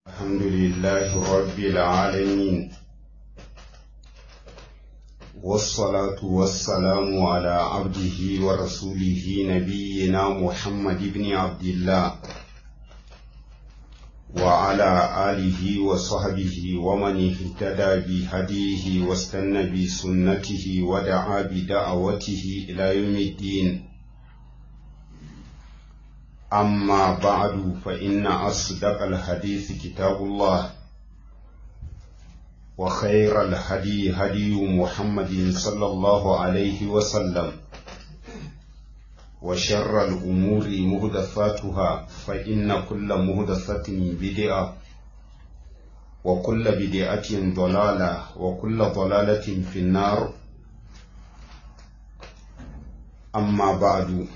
الحمد لله رب العالمين والصلاة والسلام على عبده ورسوله نبينا محمد بن عبد الله وعلى آله وصحبه ومن اهتدى بهديه واستنى بسنته ودعا بدعوته إلى يوم الدين أما بعد فإن أصدق الحديث كتاب الله وخير الهدي هدي محمد صلى الله عليه وسلم وشر الأمور مهدفاتها فإن كل مهدفة بدعة وكل بدعة ضلالة وكل ضلالة في النار أما بعد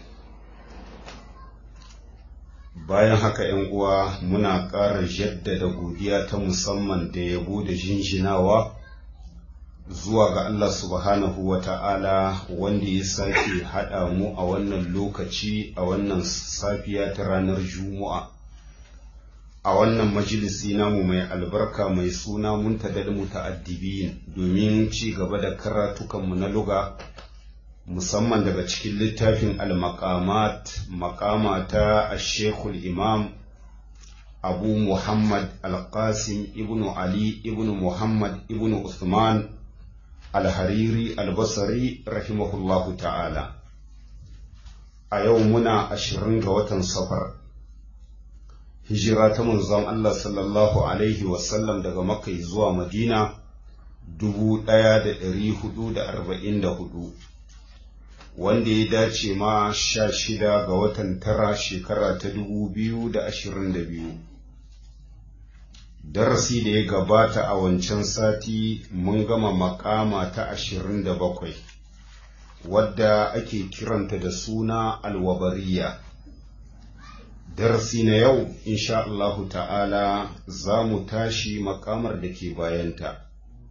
bayan haka ‘yan uwa muna ƙara jaddada godiya ta musamman da yabo da jinjinawa zuwa ga Allah subhanahu wa ta'ala wanda ya sake haɗa mu a wannan lokaci a wannan safiya ta ranar Juma'a. A wannan majalisi namu mai albarka mai suna muntadal muta'addibin domin ci gaba da karatukanmu na luga musamman daga cikin littafin al-maqamat maqama ta shekul imam abu muhammad al-qasim ibnu ali ibnu muhammad ibnu usman al-hariri al-basri rahimahullahu ta'ala a yau muna ashirin ga watan safar hijira ta manzon allah sallallahu alaihi wasallam daga makka zuwa madina dubu ɗaya da ɗari hudu da arba'in da hudu wanda ya dace ma sha shida ga watan tara shekara ta dubu biyu da ashirin da biyu darasi da ya gabata a wancan sati mun gama makama ta ashirin da bakwai wadda ake kiranta da suna alwabariya darasi na yau insha Allahu ta'ala za mu tashi makamar da ke bayanta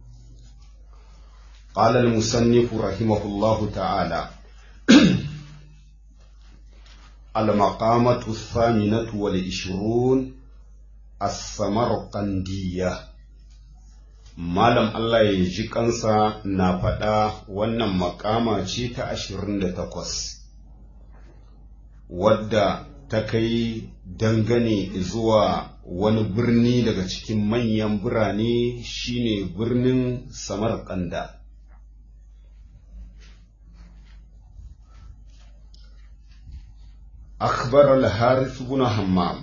قال المصنف رحمه الله تعالى المقامة الثامنة والعشرون السمرقندية Malam Allah ya ji kansa na faɗa wannan makama ce ta ashirin da takwas, wadda ta kai dangane zuwa wani birni daga cikin manyan birane shine birnin Samarkanda. أخبر الحارث بن همام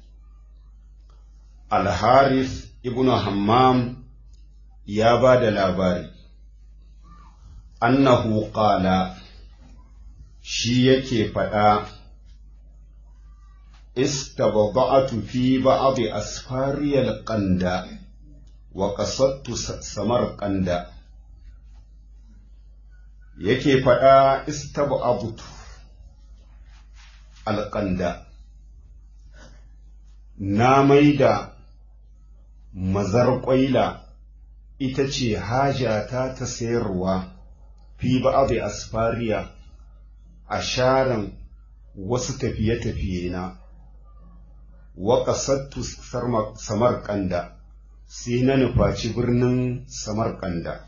الحارث ابن همام يا بعد الأباري أنه قال شيك فدا استبضعت في بعض أسفاري القندة وقصدت سمرقند yake faɗa istab'abtu alƙanda na maida mazar ƙwaila ita ce hajata ta sayarwa fi ba'abi asfariya a sharan wasu tafiye-tafiye na wa ƙasattu samarƙanda sai na nufaci birnin samarƙanda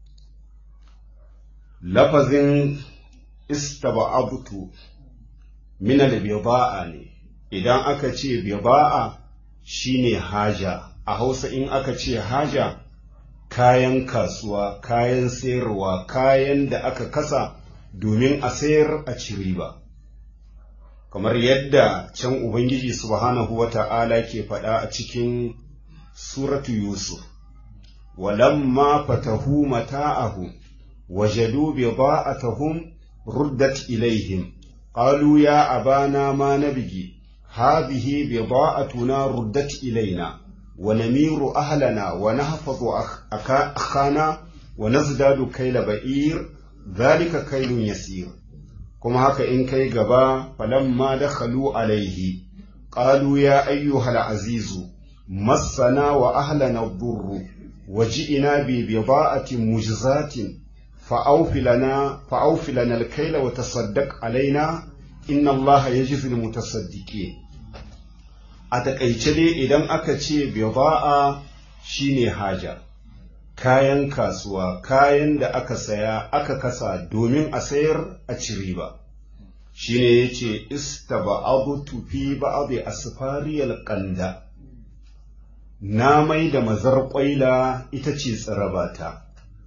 lafazin istaba'abtu mina da biba'a ne idan aka ce biba'a shine haja a hausa in aka ce haja kayan kasuwa kayan sayarwa kayan da aka kasa domin a sayar a ci riba kamar yadda can ubangiji subhanahu wa ta'ala ke faɗa a cikin suratu yusuf walamma fatahu mata'ahu wajadu bida'atahum ruddat ilaihim قالوا يا أبانا ما نبغي هذه بضاعتنا ردت إلينا ونمير أهلنا ونحفظ أخانا ونزداد كيل بئير ذلك كيل يسير كما هكا إن كي قبا فلما دخلوا عليه قالوا يا أيها العزيز مسنا وأهلنا الضر وجئنا ببضاعة مجزات فأوف لنا فأوف لنا الكيل وتصدق علينا إن الله يجزي المتصدقين a taƙaice dai idan aka ce bida'a shine haja kayan kasuwa kayan da aka saya aka kasa domin a sayar a ci riba shine yace istaba'adtu fi ba'd asfariyal qanda na mai da mazar ƙwaila ita ce tsirabata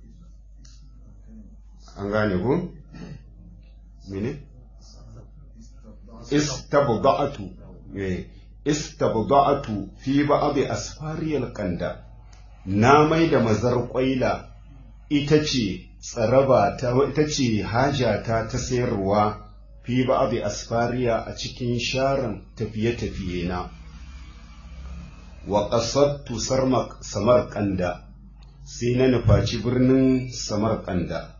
an gane ku? mene? istabda'atu istabda'atu fi ba'd asfariyal qanda na mai da mazar ƙwaila ita ce tsarabata ita ce hajata ta sayarwa fi ba'd asfariya a cikin sharan tafiye-tafiye na wa qasadtu samarqanda sai na nufaci birnin samarqanda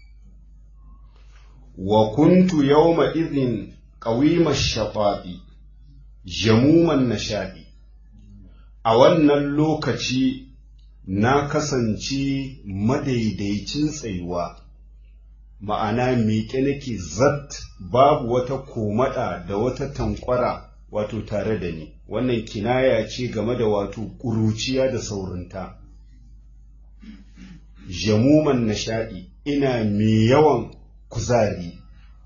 wa kuntu yawma idhin qawima shafa'i jamuman nashadi a wannan lokaci na kasance madaidaicin tsayuwa ma'ana miƙe nake zat babu wata komada da wata tankwara wato tare da ni wannan kinaya ce game da wato ƙuruciya da saurinta jamuman nishaɗi ina mai yawan kuzari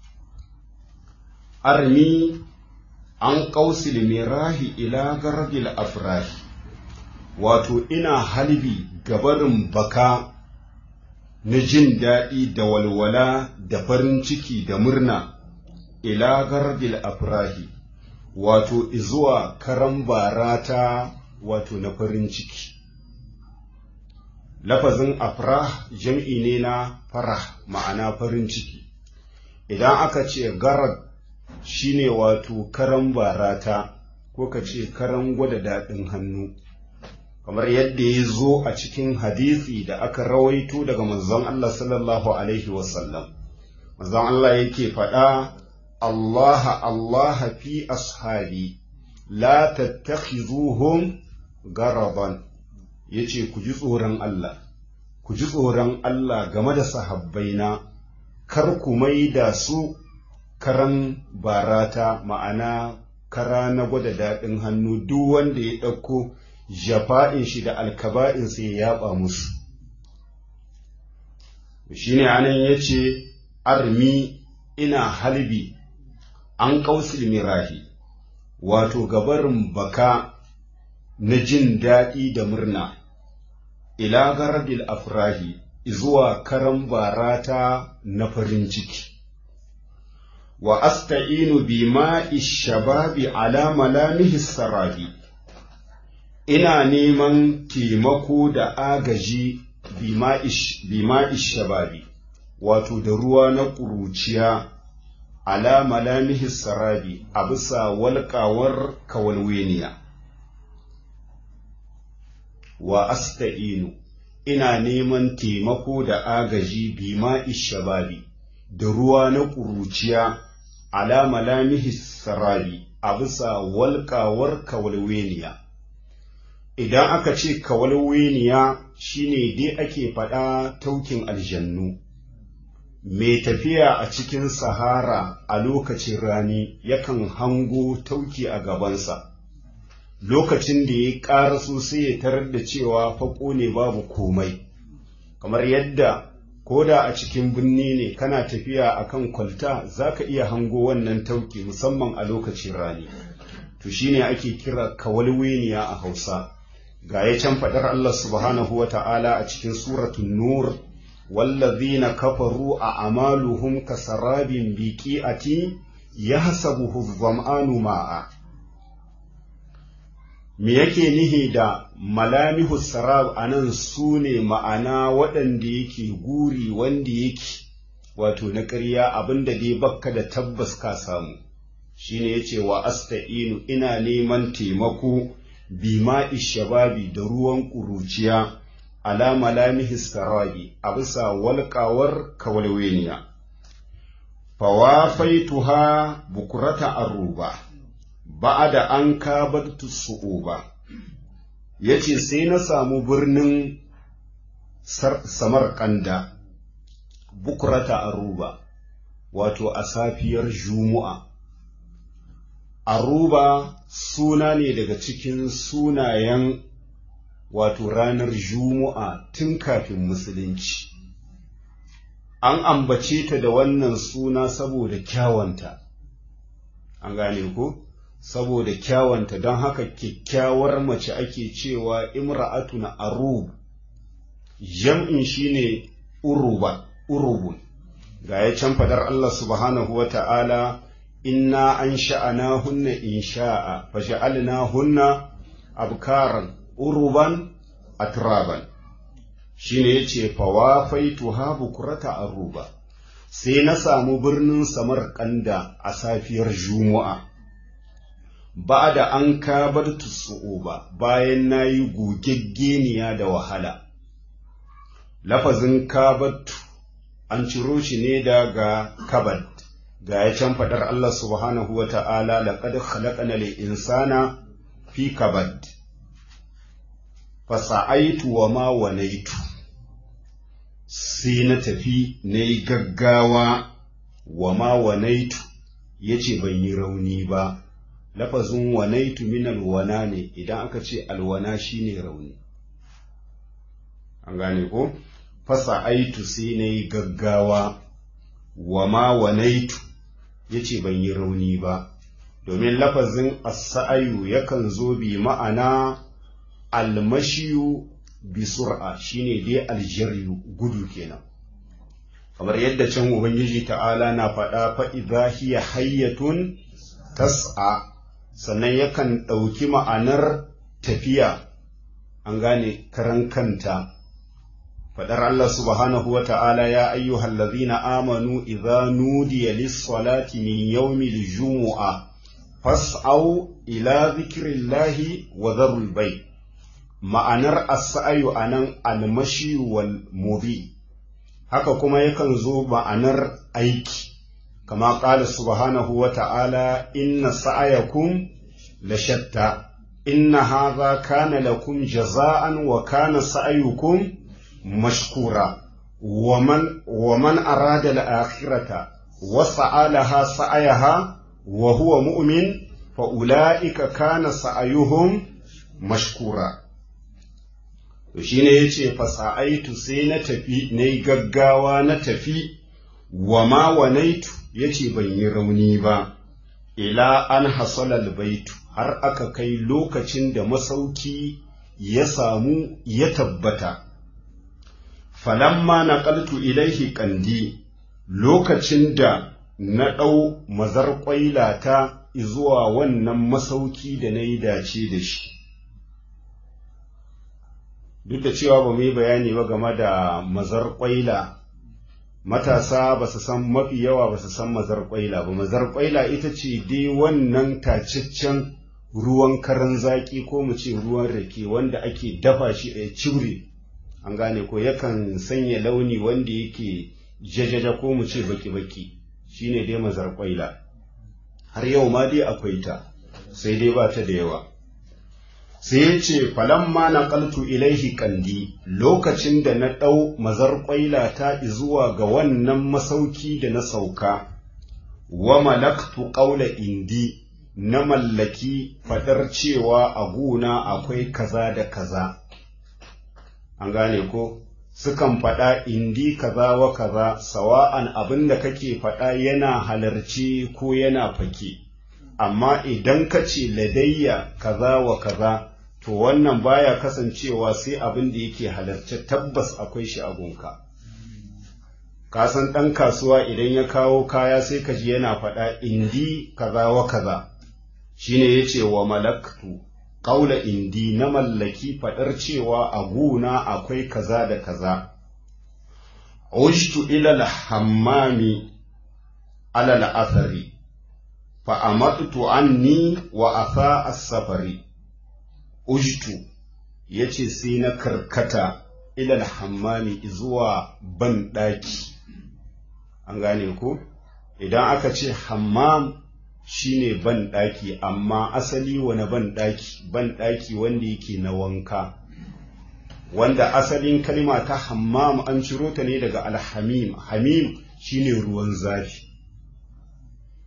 armi an ƙausil mirahi ila garbil afrahi wato ina halbi gabarin baka na jin daɗi da walwala da farin ciki da murna ila garbil afrahi wato izuwa karan barata wato na farin ciki lafazin afrah jam'i ne na farah ma'ana farin ciki idan aka ce garad shine wato karan barata ko ka ce karan gwada daɗin hannu kamar yadda ya zo a cikin hadisi da aka rawaito daga manzon Allah sallallahu alaihi wasallam manzon Allah yake faɗa Allah Allah fi ashabi la tattakhizuhum garaban yace ku ji tsoron Allah ku ji tsoron Allah game da sahabbaina kar ku maida su karan barata ma'ana kara na gwada daɗin hannu duk wanda ya ɗauko jafa'in shi da alkaba'in sai ya yaba musu shine anan yace armi ina halbi an ƙausil mirahi wato gabarin baka na jin daɗi da murna ila garabil afrahi zuwa karan barata na farin ciki wa asta'inu bi ma'i shababi ala malamihi sarahi ina neman taimako da agaji bi ma'i shababi wato da ruwa na ƙuruciya ala malamihi sarabi a bisa walƙawar kawalweniya wa asta'inu ina neman taimako da agaji bima'i shababi da ruwa na ƙuruciya ala malamihi sarabi a bisa walƙawar kawalweniya idan aka ce kawalweniya shine dai ake faɗa taukin aljannu mai tafiya a cikin sahara a lokacin rani yakan hango tauki a gabansa lokacin da ya ƙara sai ya tarar da cewa faƙo ne babu komai kamar yadda ko da a cikin birni ne kana tafiya a kan kwalta za ka iya hango wannan tauki musamman a lokacin rani to shine ake kira kawalweniya a hausa ga ya can faɗar Allah subhanahu wa ta'ala a cikin suratun nur wallazina kafaru a amaluhum kasarabin biqi'ati yahsabuhu dhama'anu ma'a me yake nihi da malamihu sarab anan su ne ma'ana waɗanda yake guri wanda yake wato na ƙarya abinda dai bakka da tabbas ka samu shine yace wa asta'inu ina neman taimako bima shababi da ruwan ƙuruciya ala malamihi sarabi a bisa walƙawar kawalweniya fawafaituha bukurata aruba ba'ada an kabartu su'uba yace sai na samu birnin samarkanda bukurata aruba wato a safiyar jumu'a aruba suna ne daga cikin sunayen wato ranar juma'a tun kafin musulunci an ambace ta da wannan suna saboda kyawanta an gane ko saboda kyawanta don haka kyakkyawar mace ake cewa imra'atun arub jam'in shine uruba urubun ga ya can fadar Allah subhanahu wa ta'ala inna an sha'ana hunna in sha'a fa sha'alna hunna abkaran uruban atraban shine yace fa wafaitu ha bukurata aruba sai na samu birnin samarkanda a safiyar juma'a ba da an kabar ba bayan na yi gogeggeniya da wahala lafazin kabatu an ciro shi ne daga kabad ga ya can faɗar Allah subhanahu wa ta'ala laƙad khalaqana lil insana fi kabad fasa'aitu wa ma wanaitu sai na tafi na yi gaggawa wa ma wanaitu ya ce ban yi rauni ba lafazin wanaitu min alwana ne idan aka ce alwana shine rauni an gane ko fasa aitu sai na yi gaggawa wa ma wanaitu ya ce ban yi rauni ba domin lafazin asa'ayu yakan zo bi ma'ana almashiyu bi sur'a shine dai aljariyu gudu kenan kamar yadda can ubangiji ta'ala na faɗa fa idza hiya hayyatun tas'a sannan yakan ɗauki ma'anar tafiya an gane karan kanta faɗar Allah subhanahu wa ta'ala ya ayyuhal ladhina amanu idza nudiya lis-salati min yawmil jumu'a fas'au ila dhikrillahi wa dharul bay ma'anar as-sa'yu anan al-mashi wal mudi haka kuma yakan zo ma'anar aiki kama qala subhanahu wa ta'ala inna sa'yakum la shatta inna hadha kana lakum jaza'an wa kana sa'yukum مشكورا ومن ومن أراد الآخرة وسعى لها سعيها وهو مؤمن فأولئك كان سعيهم مشكورا shine yace fasa'aitu sai na tafi na yi gaggawa na tafi wa ma wanaitu yace ban yi rauni ba ila an hasalal baitu har aka kai lokacin da masauki ya samu ya tabbata falamma naqaltu ilaihi kandi lokacin da na ɗau mazar ƙwailata zuwa wannan masauki da na yi dace da shi duk da cewa ba mu yi bayani ba game da mazar ƙwaila matasa ba su san mafi yawa ba su san mazar ƙwaila ba mazar ƙwaila ita ce dai wannan tacaccen ruwan karan zaƙi ko mu ce ruwan rake wanda ake dafa shi a cire an gane ko yakan sanya launi wanda yake jajaja ko mu ce baki-baki shine dai mazar kwaila har yau ma dai akwai ta sai dai ba ta da yawa sai ya ce falamma na kaltu ilaihi kandi lokacin da na ɗau mazar kwaila ta zuwa ga wannan masauki da na sauka wa malaktu ƙaula indi na mallaki faɗar cewa a guna akwai kaza da kaza an gane ko sukan faɗa indi kaza wa kaza sawa'an abin da kake faɗa yana halarci ko yana fake amma idan ka ce ladayya kaza wa kaza to wannan baya kasancewa sai abin da yake halarci tabbas akwai shi a gunka ka san ɗan kasuwa idan ya kawo kaya sai ka ji yana faɗa indi kaza wa kaza shine yace wa malaktu ƙaula indi na mallaki faɗar cewa a guna akwai kaza da kaza. Ujtu ilal hammami alal athari, fa'amattu anni wa asa as-safari. Ujtu ya ce sai na karkata ilal hammami zuwa ban ɗaki. An gane ku? Idan aka ce hammam shine ban ɗaki amma asali wani ban ɗaki ban ɗaki wanda yake na wanka wanda asalin kalma ta hammam an ciro ta ne daga alhamim hamim shine ruwan zafi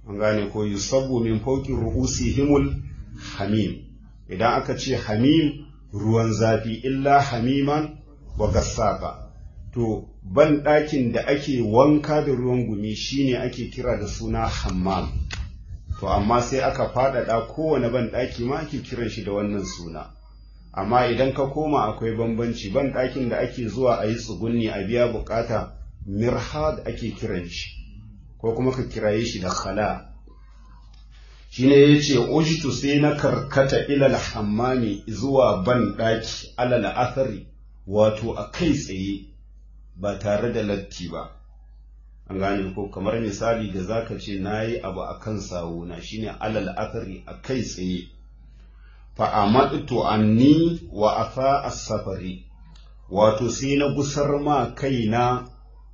an gane ko yusabbu min fawqi ru'usihimul hamim idan aka ce hamim ruwan zafi illa hamiman wa gassaka to ban ɗakin da ake wanka da ruwan gumi shine ake kira da suna hammam to amma sai aka faɗaɗa kowane ban ɗaki ma ake kiran shi da wannan suna amma idan ka koma akwai bambanci ban ɗakin da ake zuwa a yi tsugunni a biya bukata mirhad ake kiran shi ko kuma ka kiraye shi da khala shine yace ujitu sai na karkata ilal hammami zuwa ban ɗaki alal athari wato a kai tsaye ba tare da latti ba an gane ko kamar misali da zaka ce nayi abu akan sawuna shine alal athari a kai tsaye fa amadtu anni wa afa as-safari wato sai na gusar ma kaina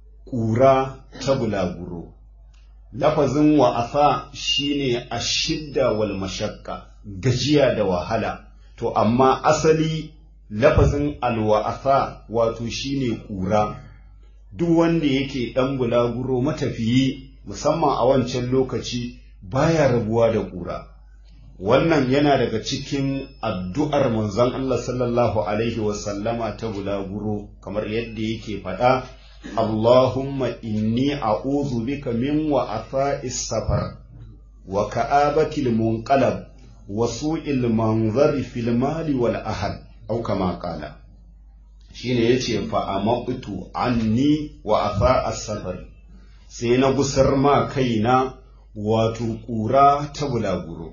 ƙura ta bulaguro lafazin wa'afa shine ashidda wal mashakka gajiya da wahala to amma asali lafazin alwa'afa wato shine ƙura duk wanda yake ɗan bulaguro matafiyi musamman a wancan lokaci baya rabuwa da ƙura wannan yana daga cikin addu'ar manzon Allah sallallahu alaihi wasallama ta bulaguro kamar yadda yake faɗa Allahumma inni a'udhu bika min wa'afa'is safar wa ka'abatil munqalab wa su'il manzari fil mali wal ahad au kama qala shine yace fa amaqtu anni wa afa'as safar sai na gusar ma kaina wato ƙura ta bulaguro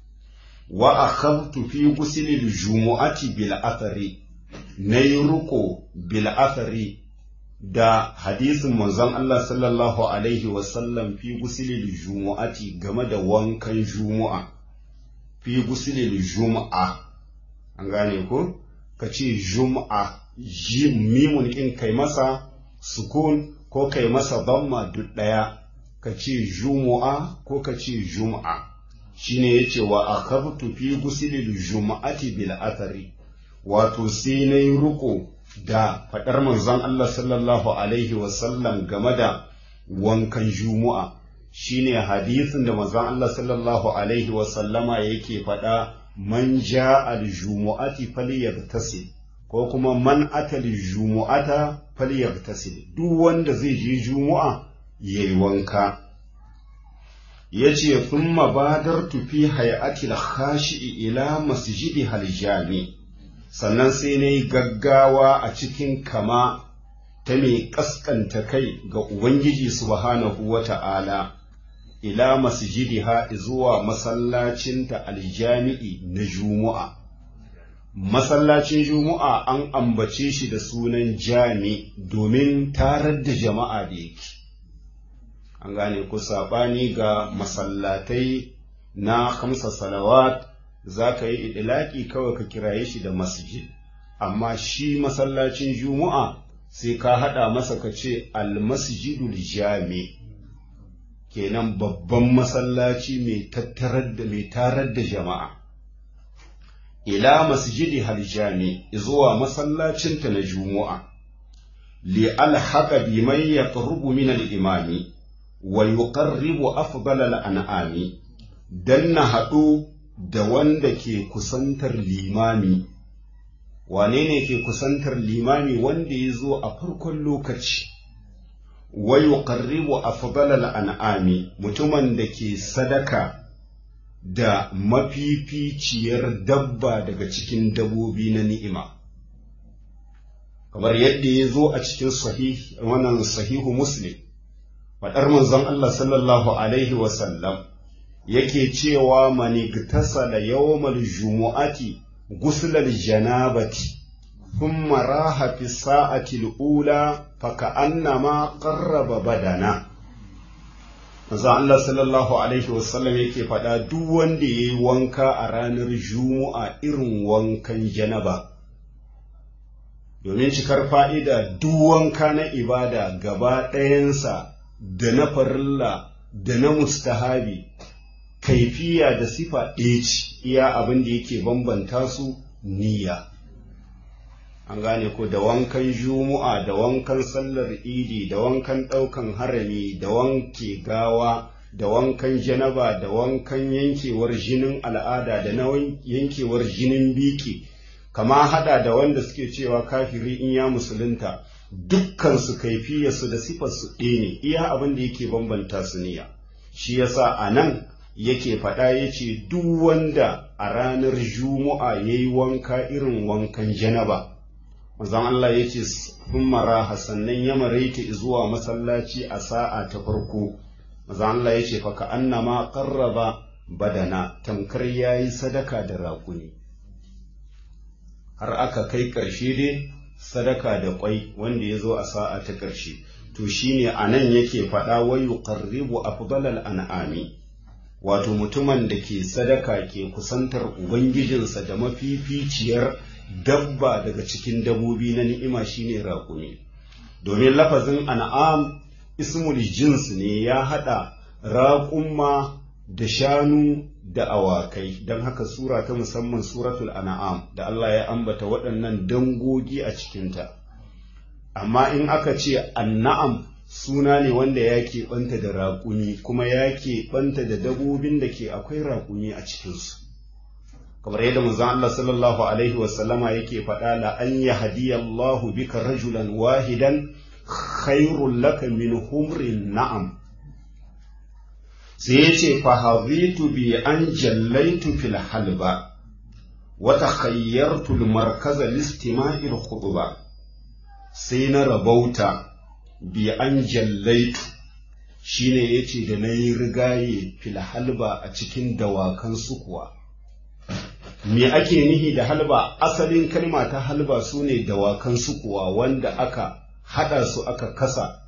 wa akhadtu fi gusilil jumu'ati bil athari nayi ruko bil athari da hadisin manzon Allah sallallahu Alaihi wasallam fi gusilil jumu'ati game da wankan jumu'a, fi gusilil jumu'a, an gane ko? Ka ce jumu'a, mimun in kai masa sukun ko kai masa damma duk ɗaya, ka ce jumu'a ko ka ce jumu'a. Shi ne ya ce wa a fi gusilil jumu'ati bil athari, wato sai na yi ruko da faɗar manzon Allah sallallahu Alaihi wasallam game da wankan Juma'a shine hadisin da manzon Allah sallallahu Alaihi wasallama yake faɗa man ja al-jumu'ati falyagtasil ko kuma man ata al-jumu'ata falyagtasil duk wanda zai je Juma'a yayi wanka yace thumma badartu fi hay'ati al-khashi'i ila masjidi hal-jami' sannan sai na yi gaggawa a cikin kama ta mai ƙasƙanta kai ga Ubangiji subhanahu wa ta'ala, ila masjidiha zuwa masallacinta aljami'i na Juma'a. Masallacin Juma'a an ambace shi da sunan jami domin tarar da jama'a da yake. An gane ku saɓani ga masallatai na kamsa salawat za ka yi idilaki kawai ka kiraye shi da masjid amma shi masallacin juma'a sai ka haɗa masa ka ce almasjidul jami kenan babban masallaci mai tattarar da mai tarar da jama'a ila masjidi haljami zuwa masallacinta na juma'a li alhaqa biman yaqrubu min al-imami wa yuqarribu afdal al-an'ami dan na haɗu da wanda ke kusantar limami wane ne ke kusantar limami wanda ya zo a farkon lokaci wa yuqarribu afdalal an'ami mutumin da ke sadaka da mafificiyar dabba daga cikin dabobi na ni'ima kamar yadda ya zo a cikin sahih wannan sahihu muslim faɗar manzon Allah sallallahu alaihi wasallam yake cewa manigtasala yawmal jumu'ati guslal janabati thumma raha fi sa'ati al-ula faka'annama qarraba badana Manzo Allah sallallahu alaihi wasallam yake faɗa duk wanda yayi wanka a ranar Juma'a irin wankan janaba domin cikar fa'ida duk wanka na ibada gaba ɗayansa da na farilla da na mustahabi kaifiya da sifa ɗaya ce iya abin da yake bambanta su niyya an gane ko da wankan juma'a da wankan sallar idi da wankan ɗaukan harami da wanke gawa da wankan janaba da wankan yankewar jinin al'ada da na yankewar jinin biki kama hada da wanda suke cewa kafiri in ya musulunta dukkan su kaifiyarsu da sifarsu ɗaya ne iya abin da yake bambanta su niyya shi yasa a nan yake faɗa ya ce duk wanda a ranar juma'a ya yi wanka irin wankan janaba manzon Allah ya ce sun mara sannan ya maraita zuwa masallaci a sa'a ta farko manzon Allah ya ce faka annama qarraba badana tamkar yayi sadaka da raƙuni har aka kai ƙarshe dai sadaka da ƙwai wanda ya zo a sa'a ta ƙarshe to shine anan yake faɗa wa yuqarribu afdalal an'ami wato mutumin da ke sadaka ke kusantar ubangijinsa da mafificiyar dabba daga cikin dabobi na ni'ima shine raƙumi domin lafazin an'am ismul jins ne ya haɗa raƙumma da shanu da awakai don haka sura ta musamman suratul an'am da Allah ya ambata waɗannan dangogi a cikinta amma in aka ce anna'am suna ne wanda ya keɓanta da raƙumi kuma ya keɓanta da dabobin da ke akwai raƙumi a cikinsu kamar yadda manzon Allah sallallahu alaihi wasallama yake faɗa la an yahdiyallahu bika rajulan wahidan khairul laka min humrin na'am sai ya ce fahazitu bi an jallaitu fil halba wa takhayyartu al markaza listima'il khutba sai na rabauta bi an jallaitu shine yace da nayi rigaye fil halba a cikin dawakan sukuwa me ake nihi da halba asalin kalma ta halba sune dawakan sukuwa wanda aka hada su aka kasa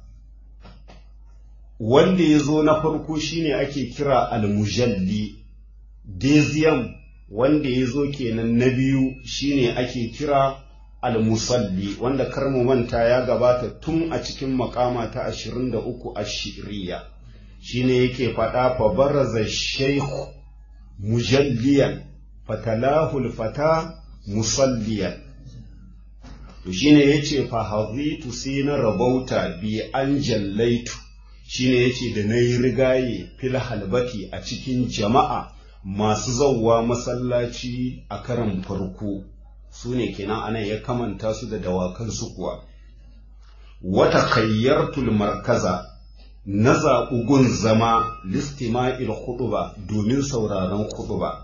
wanda ya zo na farko shine ake kira almujalli deziyam wanda ya zo kenan na biyu shine ake kira almusalli wanda karmu manta ya gabata tun a cikin makama ta 23 a shiriya shine yake faɗa fa baraza shaykhu mujalliyan fatalahul fata musalliyan to shine yace fa hazitu sai na rabauta bi an jallaitu shine yace da nayi rigaye fil halbati a cikin jama'a masu zauwa masallaci a karan farko su ne kenan anan ya kamanta su da dawakan su kuwa wata kayyartul markaza na zaɓi gun zama listima'il khutba domin sauraron khutba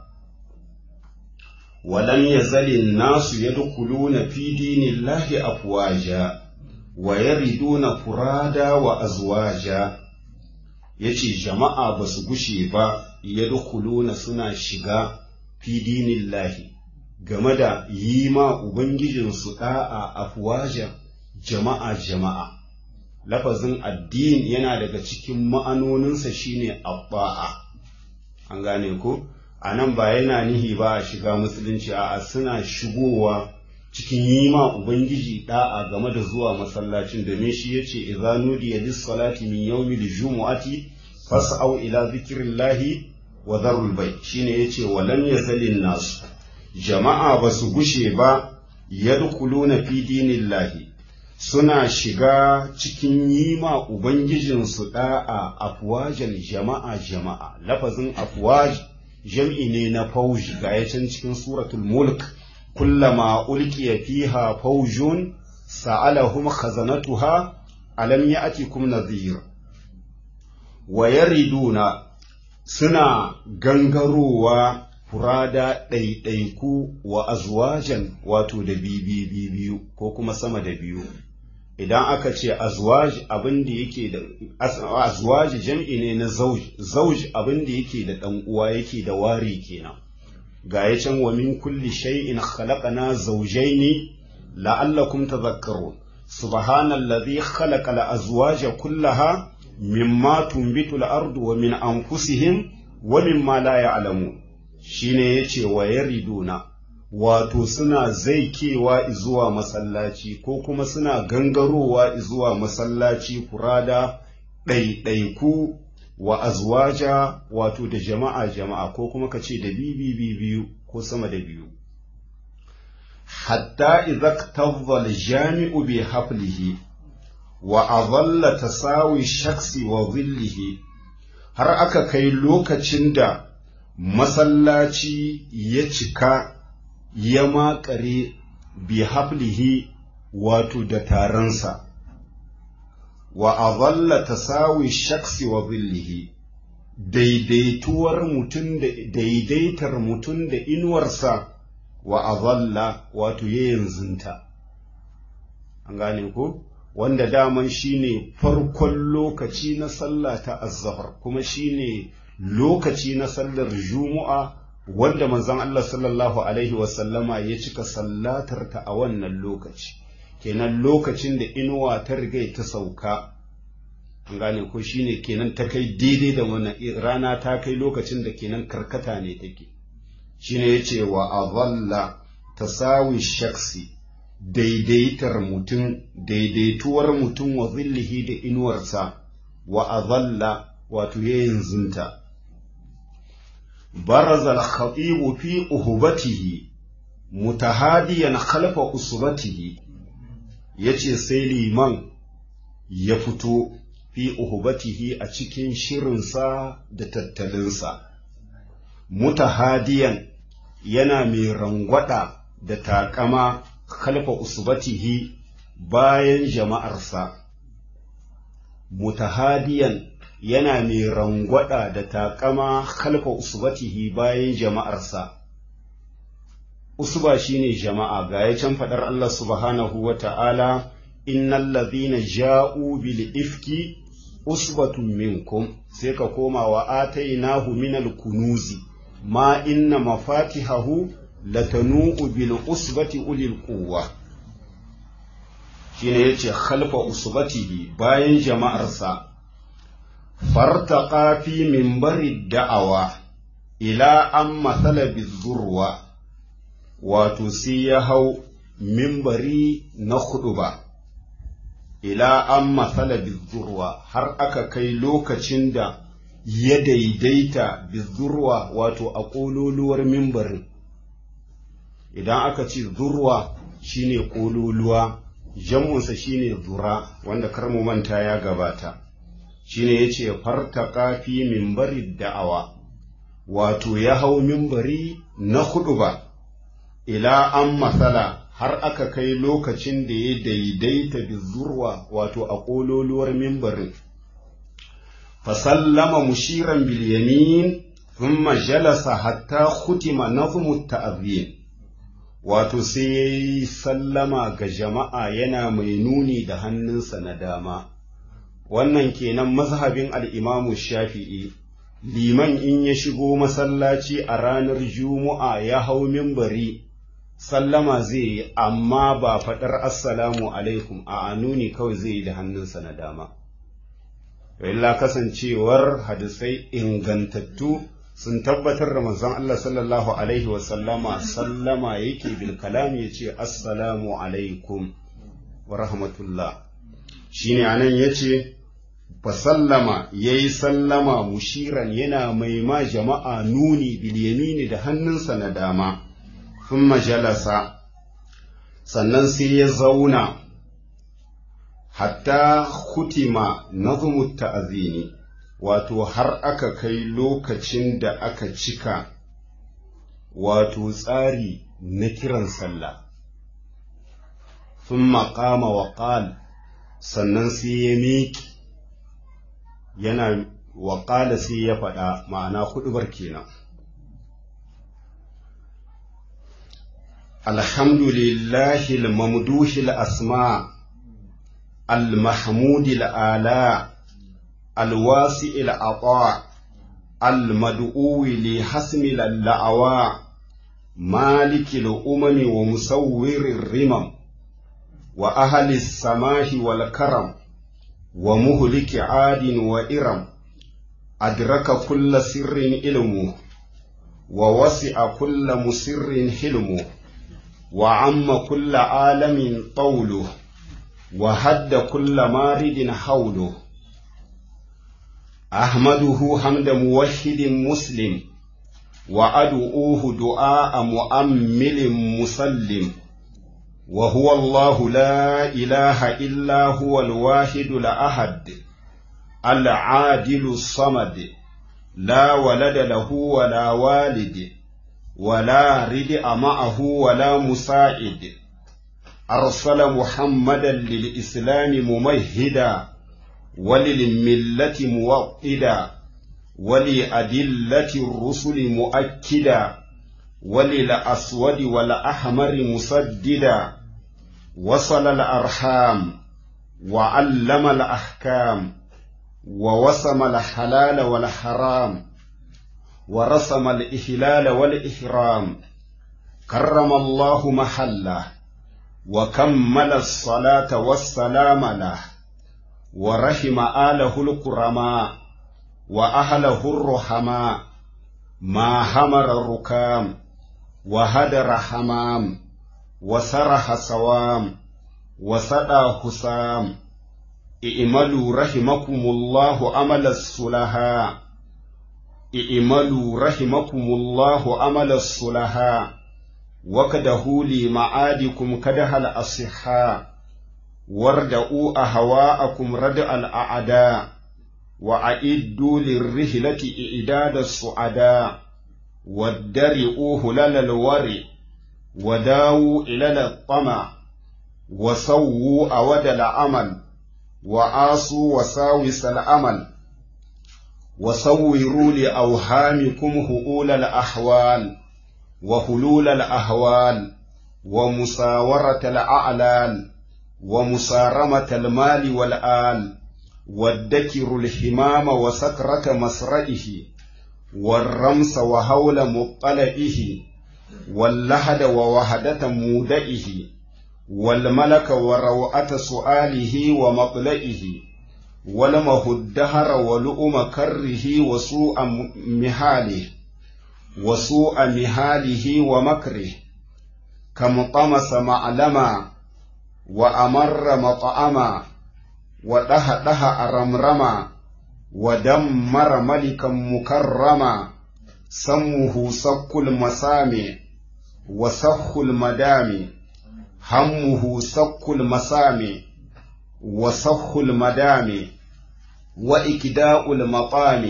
ولم يزل الناس يدخلون في دين الله أفواجا ويردون فرادا وأزواجا yace jama'a ba su gushe ba yadkhuluna suna shiga fi dinillahi game da yi ma ubangijinsu da'a afwaja jama'a jama'a lafazin addini yana daga cikin ma'anoninsa shine abba'a an gane ko a nan ba yana nihi ba a shiga musulunci a suna shigowa cikin yi ma ubangiji da'a game da zuwa masallacin domin shi yace idza nudiya lis salati min yawmil jumu'ati fas'au ila zikrillahi wa dharul bay shine yace walam yazalin nasu jama'a ba su gushe ba yadkhuluna fi dinillahi suna shiga cikin yi ma ubangijinsu da'a afwajan jama'a jama'a lafazin afwaj jam'i ne na fauji ga ya can cikin suratul mulk kullama ulqiya fiha faujun sa'alahum khazanatuha alam ya'tikum nadhir wa yariduna suna gangarowa furada ɗaiɗaiku wa azwajan wato da bibi biyu ko kuma sama da biyu idan aka ce azwaj abin da yake da azwaj jam'i ne na zauj zauj abin da yake da dan uwa yake da wari kenan ga ya can wa min kulli shay'in khalaqna zawjayn la'allakum tadhakkarun subhanallazi khalaqa al-azwaja kullaha mimma tunbitu al-ardu wa min anfusihim wa mimma la ya'lamun shine yace wa yariduna wato suna zaikewa zuwa masallaci ko kuma suna gangarowa zuwa masallaci furada ɗaiɗaiku wa azwaja wato da jama'a jama'a ko kuma ka ce da bibi biyu ko sama da biyu hatta idza tawwal jami'u bi haflihi wa adalla tasawi shaksi wa dhillihi har aka kai lokacin da masallaci ya cika ya makare bi hablihi wato da taronsa wa azalla tasawi shaksi wa zillihi daidaituwar mutum da daidaitar mutum da inuwarsa wa azalla wato ya yanzunta an gane ko wanda daman shine farkon lokaci na sallah ta azzahar kuma shine lokaci na sallar juma'a wanda manzon Allah sallallahu alaihi wasallama ya cika sallatar ta a wannan lokaci kenan lokacin da inuwa ta riga ta sauka an gane ko shine kenan ta kai daidai da wannan rana ta kai lokacin da kenan karkata ne take shine yace wa azalla tasawi shaksi daidaitar mutum daidaituwar mutum wa zillihi da inuwarsa wa azalla wato yayin zunta baraza al-khatib fi uhubatihi mutahadiyan khalfa usbatihi yace sai liman ya fito fi uhubatihi a cikin shirinsa da tattalinsa mutahadiyan yana mai rangwada da takama khalfa usbatihi bayan jama'arsa mutahadiyan yana mai rangwada da takama khalfa usbatihi bayan jama'arsa usba shine jama'a ga ya can fadar Allah subhanahu wa ta'ala innal ladhina ja'u bil ifki usbatun minkum sai ka koma wa atainahu minal kunuzi ma inna mafatihahu latanu'u bil usbati ulil quwwa shine yace khalfa usbatihi bayan jama'arsa fartaqa fi minbari da'awa ila an mathala bizurwa wato sai ya hau mimbari na ba. ila an matsala bizurwa har aka kai lokacin da ya daidaita bizurwa wato a ƙololuwar mimbarin idan aka ce zurwa shine ƙololuwa jam'unsa shine zura wanda karmu manta ya gabata shine ya ce fartaka fi mimbari da'awa wato ya hau mimbari na ba. ila an matsala har aka kai lokacin da ya daidaita bizurwa wato a ƙololuwar mimbarin fasallama mushiran bilyamin thumma jalasa hatta khutima nazmu ta'zim wato sai ya yi sallama ga jama'a yana mai nuni da hannunsa na dama wannan kenan mazhabin al'imamu shafi'i liman in ya shigo masallaci a ranar juma'a ya hau mimbari sallama zai yi amma ba faɗar assalamu alaikum a anuni kawai zai yi da hannunsa na dama illa kasancewar hadisai ingantattu sun tabbatar da manzon Allah sallallahu alaihi wasallama sallama yake bil kalam ya ce assalamu alaikum wa rahmatullah shine anan yace fa sallama yayi sallama mushiran yana mai ma jama'a nuni bil yamini da hannunsa na dama thumma jalasa sannan sai ya zauna hatta hutima nazmu ta'zini wato har aka kai lokacin da aka cika wato tsari na kiran sallah thumma qama wa qala sannan sai ya miƙi yana wa qala sai ya faɗa ma'ana huɗubar kenan الحمد لله الممدوح الأسماء المحمود الآلاء الواسع العطاء المدعو لحسم اللعواء مالك الأمم ومصور الرمم وأهل السماح والكرم ومهلك عاد وإرم أدرك كل سر علمه ووسع كل مسر حلمه وعم كل عالم طوله وهد كل مارد حوله أحمده حمد موحد مسلم وأدعوه دعاء مؤمل مسلم وهو الله لا إله إلا هو الواحد الأحد العادل الصمد لا ولد له ولا والد ولا ردء معه ولا مساعد أرسل محمدا للإسلام ممهدا وللملة موطدا ولأدلة الرسل مؤكدا وللأسود والأحمر مسددا وصل الأرحام وعلم الأحكام ووسم الحلال والحرام ورسم الإهلال والإحرام كرم الله محله وكمل الصلاة والسلام له ورحم آله الكرماء وأهله الرحماء ما همر الركام وهدر حمام وسرح سوام وسدى حسام i'malu rahimakumullahu amala sulaha i'malu rahimakumullahu amala sulaha wakadahu li ma'adikum kadahal asihha warda'u ahwa'akum rad'al a'da wa a'iddu lirrihlati i'dada su'ada waddari'u hulalal wari وداووا إلى الطمع وسووا أود العمل وآصوا وساوس الأمل وصوروا لأوهامكم هؤول الأحوال وحلول الأهوال ومساورة الأعلال ومسارمة المال والآل والدكر الحمام وسكرة مسرئه والرمس وهول مطلئه واللحد ووهدة مودئه والملك وروعة سؤاله ومطلئه ولمه الدهر ولؤم كره وسوء مهاله وسوء مهاله ومكره كم طمس معلما وأمر مطعما ودهده أرمرما ودمر ملكا مكرما سمه سك المسامع وسخ المدامع همه سك المسامع وسخ المدامع وإكداء المطامع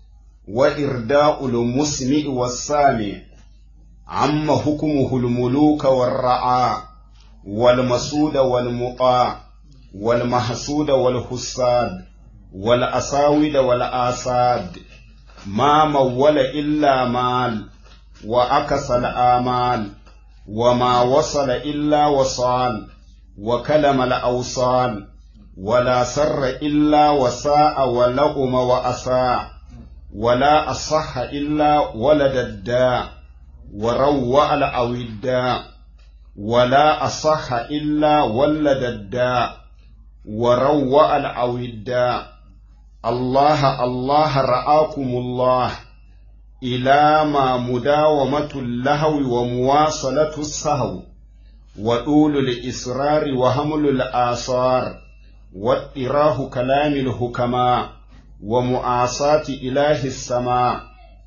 وإرداء المسمع والسامع عم حكمه الملوك والرعاء والمسود والمطاع والمحسود والحساد والأساود والآساد ما مول إلا مال وأكس الآمال وما وصل إلا وصال وكلم الأوصال ولا سر إلا وساء ولؤم وأساء ولا أصح إلا ولد الداء وروع الأوداء ولا أصح إلا ولد الداء وروع الأوداء الله الله رآكم الله إلى ما مداومة اللهو ومواصلة السهو وطول الإصرار وحمل الآثار واضطراه كلام الحكماء ومعاصاة إله السماء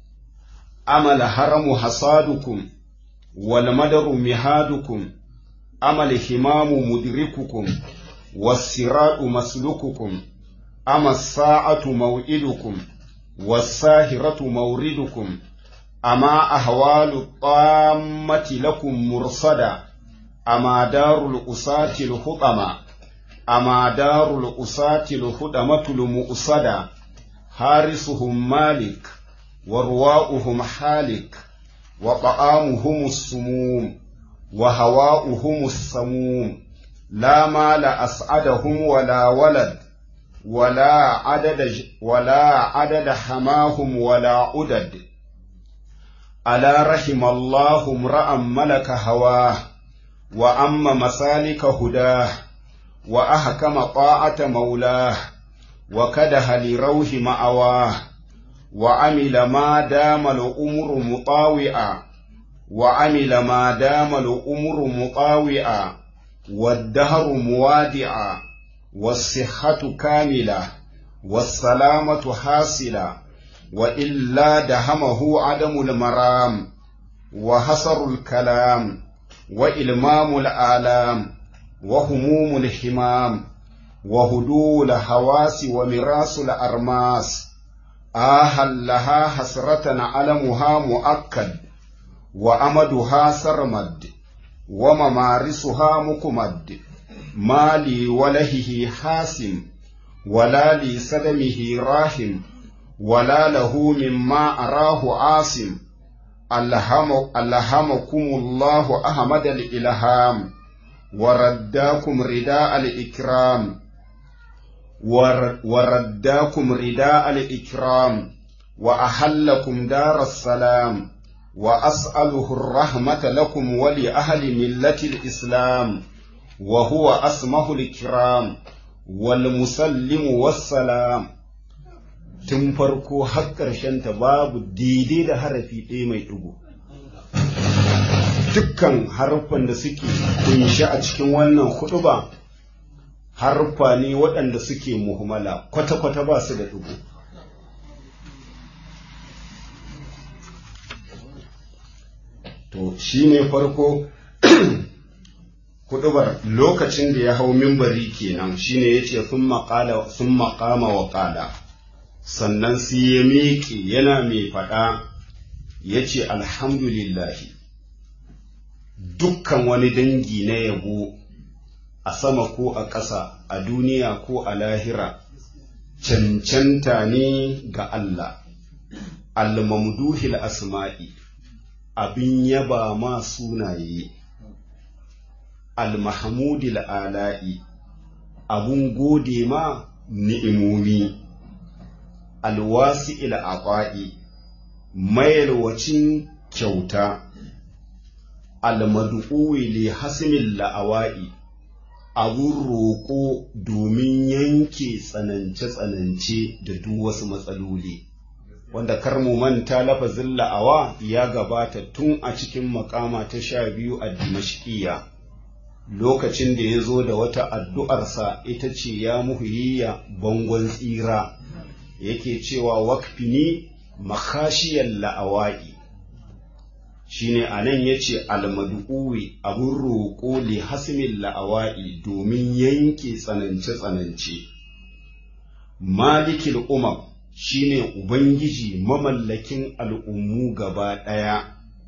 أمل هرم حصادكم والمدر مهادكم أمل همام مدرككم والصراط مسلككم أما الساعة موئدكم والساهرة موردكم أما أهوال الطامة لكم مرصدا أما دار الأساة الخطمة أما دار الأساة الخدمة المؤصدة حارسهم مالك ورواؤهم حالك وطعامهم السموم وهواؤهم السموم لا مال أسعدهم ولا ولد ولا عدد ولا عدد حماهم ولا عدد ألا رحم الله امرأ ملك هواه وأما مسالك هداه وأحكم طاعة مولاه وكده لروح مأواه وعمل ما دام الأمر مطاوعا وعمل ما دام الأمر مطاوعا والدهر موادعا والصحة كاملة والسلامة حاصلة وإلا دهمه عدم المرام وحصر الكلام وإلمام الآلام وهموم الحمام وهدوء الحواس ومراس الأرماس آهلها حسرة علمها مؤكد وأمدها سرمد وممارسها مكمد ما لي ولهه حاسم ولا لي سدمه راحم ولا له مما أراه عاصم ألهم ألهمكم الله أحمد الإلهام ورداكم رداء الإكرام ورداكم رداء الإكرام وأحلكم دار السلام وأسأله الرحمة لكم ولأهل ملة الإسلام وهو أسمه الكرام والمسلم والسلام tun farko har ta babu daidai da harafi ɗaya mai ɗigo dukkan harfan da suke kunshi a cikin wannan huɗuba harfa ne waɗanda suke muhimmala kwata-kwata ba su da ɗigo to shi ne farko huɗubar lokacin da ya hau mimbari kenan shine ya ce sun maƙama wa ƙala sannan sai ya miƙe yana mai faɗa ya ce alhamdulillahi dukkan wani dangi na yabo a sama ko a ƙasa a duniya ko a lahira cancanta ne ga Allah almamduhil asma'i abin yaba ma sunaye almahamudil ala'i abun gode ma ni'imomi alwasi ila aqwa'i mayalwacin kyauta almad'uwi li hasmil la'awa'i abun roƙo domin yanke tsanance-tsanance da duk wasu matsaloli wanda kar mu manta lafazin la'awa ya gabata tun a cikin makama ta sha biyu a dimashkiya lokacin da ya zo da wata addu'arsa ita ce ya muhiyya bangon tsira yake cewa wakfini makashiyar la'awa'i shine a nan ya ce almadu'uwi abin roƙo li hasmin la'awa'i domin yanke tsanance-tsanance malikil umar shine ubangiji mamallakin al'ummu gaba ɗaya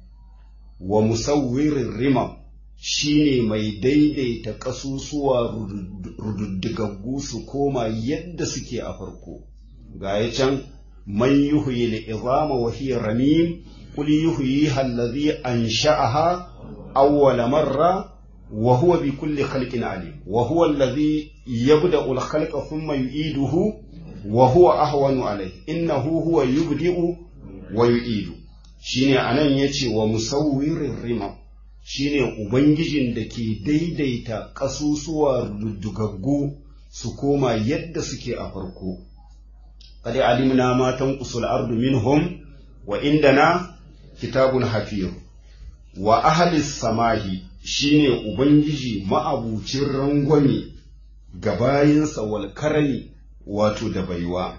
wa musawwirin rimam shine mai daidaita ƙasusuwa rududdigaggu su koma yadda suke a farko ga ya can man yuhyi al-izama wa hiya ramim qul yuhyiha allazi ansha'aha awwala marra wa huwa bi kulli khalqin alim wa huwa allazi yabda'u al-khalqa thumma yu'iduhu wa huwa ahwanu alayhi innahu huwa yubdi'u wa yu'idu shine anan yace wa musawwirir rimam shine ubangijin da ke daidaita kasusuwa dugaggu su koma yadda suke a farko قد علمنا ما تنقص الأرض منهم وعندنا كتاب حفيظ وأهل السماء shine Ubangiji ma'abucin rangwame ga bayinsa wal karami wato da baiwa,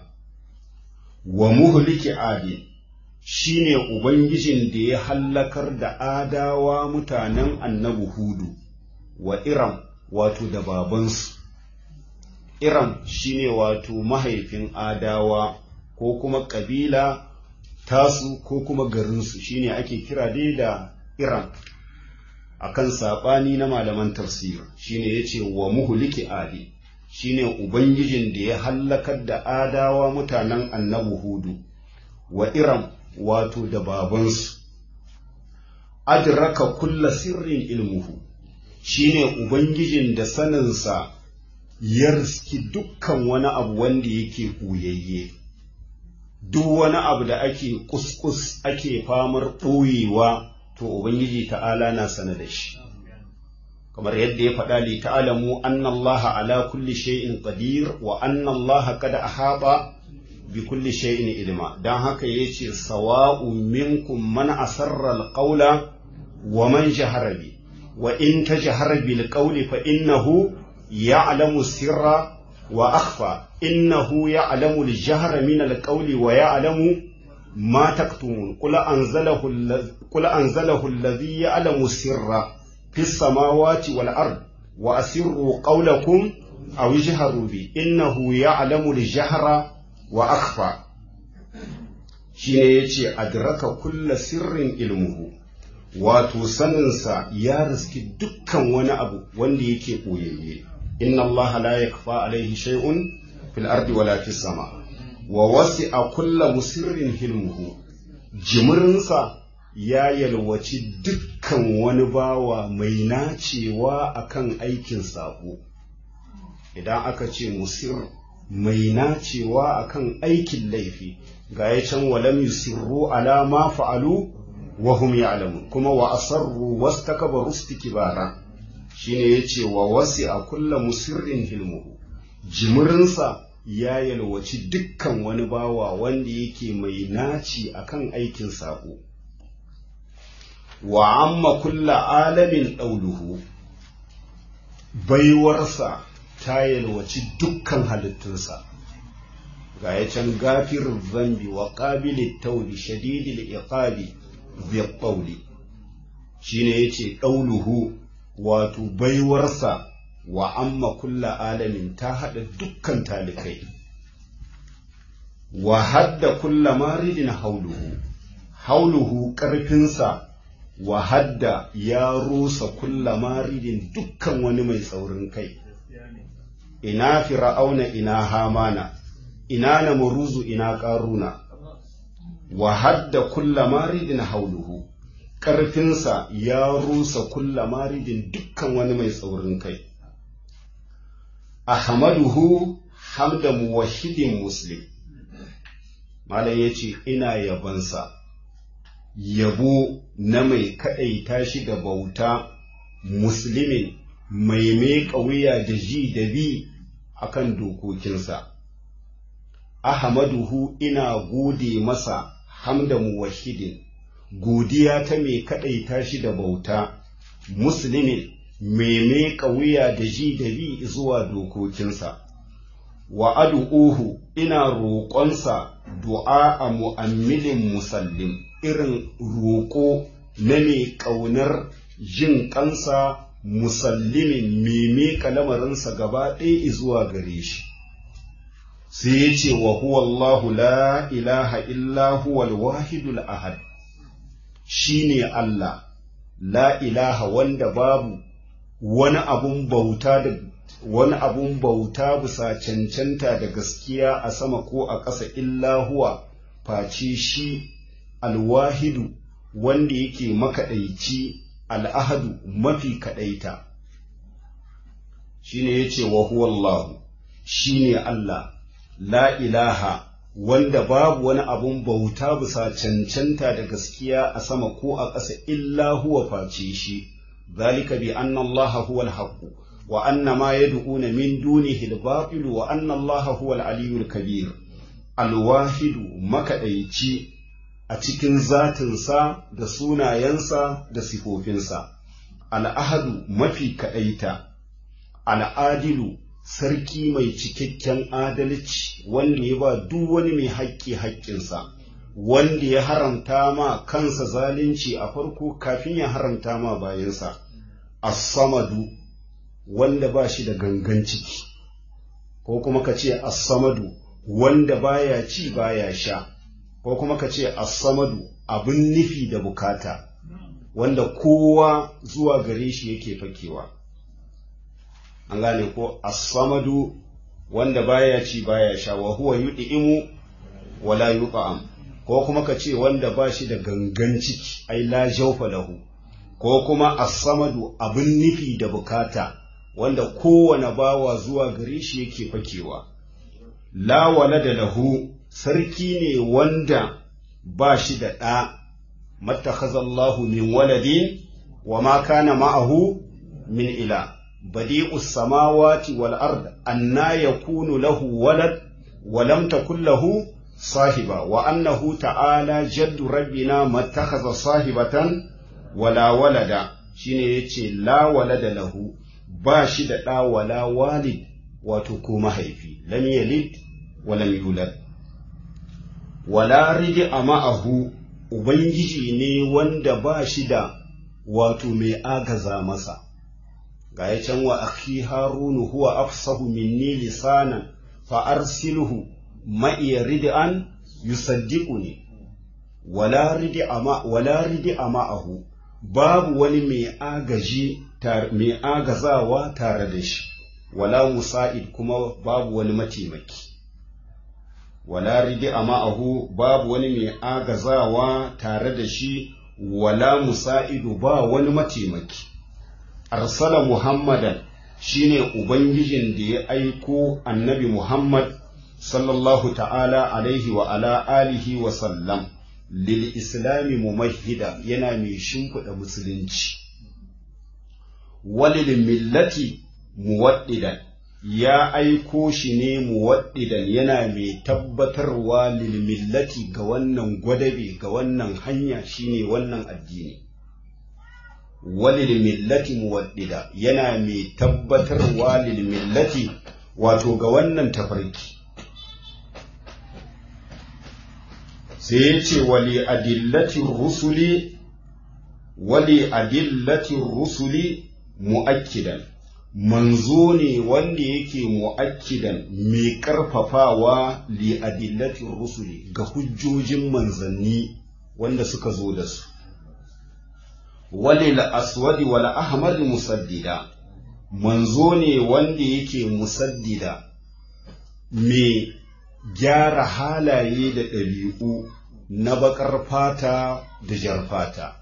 wa muhliki adi shine Ubangijin da ya hallakar da adawa mutanen annabi Hudu wa Iram wato da babansu. Iram shine wato mahaifin adawa ko kuma ƙabila tasu ko kuma garinsu shine ake kira dai da Iram akan saɓani na malaman tafsir shine yace wa muhliki adi shine ubangijin da ya hallakar da adawa mutanen annabi hudu wa Iram wato da babansu adraka kulla sirrin ilmuhu shine ubangijin da saninsa ya riski dukkan wani abu wanda yake ɓoyayye duk wani abu da ake kuskus ake famar ɓoyewa to ubangiji ta'ala na sana da shi kamar yadda ya faɗa li ta'alamu anna allaha ala kulli shay'in qadir wa anna allaha qad ahaba bi kulli shay'in ilma dan haka yace sawa'un minkum man asarra alqawla wa man jahara bi wa in tajhara bil qawli fa innahu يعلم السر وأخفى إنه يعلم الجهر من القول ويعلم ما تكتمون قل أنزله, قل أنزله الذي يعلم السر في السماوات والأرض وأسروا قولكم أو اجهروا به إنه يعلم الجهر وأخفى shi ne ya ce adraka kulla sirrin ilmuhu wato saninsa ya riski dukkan wani abu wanda yake ɓoyayye inna allaha la yakfa alaihi shay'un fil ardi wala fis sama wa wasi'a kulla musirrin hilmuhu jimirinsa ya yalwaci dukkan wani bawa mai nacewa akan aikin sako idan aka ce musir mai nacewa akan aikin laifi ga ya can walam yusirru ala ma fa'alu wa hum ya'lamun kuma wa asarru wastakbaru istikbara shine yace wa wasi'a kullu musirrin hilmuhu jimirinsa ya yalwaci dukkan wani bawa wanda yake mai naci akan aikin sako wa amma kulla alamin ɗauluhu baiwarsa ta yalwaci dukkan halittunsa ga ya can gafirin zambi wa ƙabilin tauli shadidil iqabi zai ƙauli shi ne ya ce ɗauluhu wato baiwarsa wa amma kulla alamin ta haɗa dukkan talikai wa hadda kulla maridin hauluhu hauluhu ƙarfinsa wa hadda ya rusa kulla maridin dukkan wani mai tsaurin kai ina fir'auna ina hamana ina namuruzu ina ƙaruna wa hadda kulla maridin hauluhu ƙarfinsa ya rusa kulla maridin dukkan wani mai tsaurin kai ahmaduhu hamda muwahhidin muslim malam yace ina yabansa yabo na mai kaɗaita shi da bauta musulmin mai meƙa wuya da ji da bi akan dokokinsa ahmaduhu ina gode masa hamda muwahhidin godiya ta mai kaɗaita shi da bauta musulmin mai meƙa wuya da ji da bi zuwa dokokinsa wa adu'uhu ina roƙonsa du'a a mu'ammilin musallim irin roƙo na mai ƙaunar jin ƙansa musallimin mai miƙa lamarinsa gaba ɗaya zuwa gare shi sai ya ce wa huwa Allahu la ilaha illa huwal wahidul ahad shi ne Allah la ilaha wanda babu wani abun bauta da wani abun bauta bisa cancanta da gaskiya a sama ko a ƙasa illa huwa face shi alwahidu wanda yake makaɗaici al'ahadu mafi kaɗaita shi ne ya ce wa huwallahu shi ne Allah la ilaha wanda babu wani abun bauta bisa cancanta da gaskiya a sama ko a ƙasa illa huwa face shi zalika bi anna Allah huwal haqqu wa anna ma yad'una min dunihi al-batil wa anna Allah huwal aliyyul kabir al-wahidu makaɗaici a cikin zatinsa da sunayensa da sifofinsa, al'ahadu mafi kaɗaita, al'adilu sarki mai cikakken adalci wanda ya ba duk wani mai haƙƙi haƙƙinsa, wanda ya haramta ma kansa zalunci a farko kafin ya haramta ma bayansa, as-samadu wanda ba shi da gangan ciki, ko kuma ka ce as-samadu wanda baya ci baya sha. ko kuma ka ce as-samadu abin nufi da bukata wanda kowa zuwa gare shi yake fakewa an gane ko as-samadu wanda baya ci baya sha wa huwa yud'imu wala yut'am ko kuma ka ce wanda ba shi da gangan ciki ai la jawfa lahu ko kuma as-samadu abin nufi da bukata wanda kowane bawa zuwa gare shi yake fakewa la walada lahu sarki ne wanda ba shi da ɗa mattakhazallahu min waladin wa ma kana ma'ahu min ila badi'us samawati wal ard anna yakunu lahu walad wa lam takul lahu sahiba wa annahu ta'ala jaddu rabbina mattakhaza sahibatan wala walada shine yace la walada lahu ba shi da ɗa wala walid wato ko mahaifi lam yalid wa lam yulad wala ridi a ma'ahu Ubangiji ne wanda ba shi da wato mai agaza masa, ga ya can wa akhi harunu huwa afsahu minni lisanan fa arsilhu ma'iya rid'an yusaddiqu ne wala ridi ama wala ridi ma'ahu babu wani mai agaji mai agazawa tare da shi wala musa'id kuma babu wani mataimaki wala ridi ma'ahu babu wani mai agazawa tare da shi wala musa'idu ba wani mataimaki arsala muhammadan shine ubangijin da ya aiko annabi muhammad sallallahu ta'ala alaihi wa ala alihi wa sallam lil islami mumahhida yana mai shimfiɗa musulunci walil millati muwaddidan ya aiko shi ne muwaddidan yana mai tabbatarwa lil millati ga wannan gwadabe ga wannan hanya shine wannan addini walil millati muwaddida yana mai tabbatarwa lil millati wato ga wannan tafarki sai ya ce wali adillatin rusuli wali adillatin rusuli mu'akkidan manzo ne wanda yake mu'akkidan mai karfafawa li adillatin rusuli ga hujjojin manzanni wanda suka zo da su wali aswadi wal ahmad musaddida manzo ne wanda yake musaddida mai gyara halaye da ɗabi'u na baƙar fata da jar fata.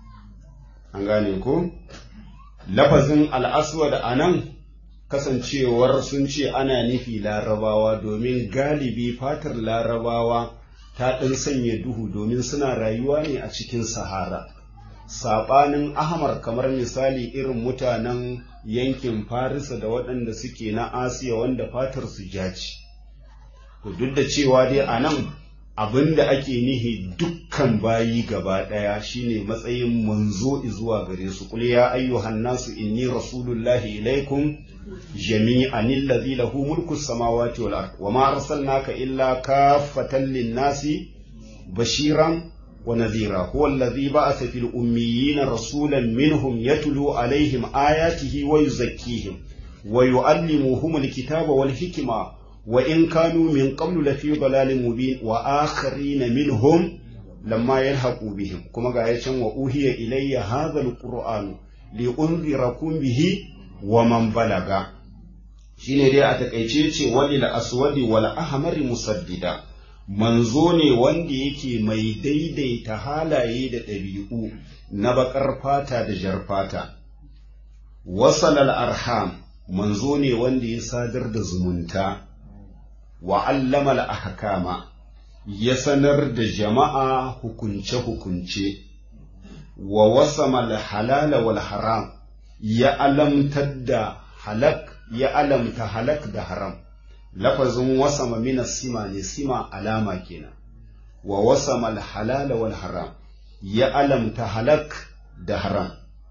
An gane ko? Lafazin al'aswad a nan kasancewar sun ce ana nufi larabawa domin galibi fatar larabawa ta ɗan sanya duhu domin suna rayuwa ne a cikin sahara. Saɓanin Ahmar kamar misali irin mutanen yankin Farisa da waɗanda suke na Asiya wanda fatar su jaci. To duk da cewa dai a nan abin da ake nihi dukkan bayi gaba ɗaya shine matsayin manzo zuwa gare su kul ya ayyuhan nasu inni rasulullahi ilaikum jami'an allazi lahu mulku samawati wal ard wa ma arsalnaka illa kaffatan lin-nasi bashiran wa nadhira huwa allazi ba'atha fil ummiyina rasulan minhum yatlu alaihim ayatihi wa yuzakkihim wa yu'allimuhum al-kitaba wal hikma وإن كانوا من قبل لفي ضلال مبين وآخرين منهم لما يلحقوا بهم كما قال وأوهي إلي هذا القرآن لأنذركم به ومن بلغ shine dai a takaice ce walil aswadi wal ahmar musaddida manzo ne wanda yake mai daidaita halaye da ɗabi'u na baƙar fata da jar fata wasalal arham manzo ne wanda ya sadar da zumunta wa allama ahkama ya sanar da jama'a hukunce-hukunce wa wasama halala wal haram ya alamtar da halak ya alamta halak da haram lafazin wasama mina sima ne sima alama kenan wa wasama halala wal haram ya alamta halak da haram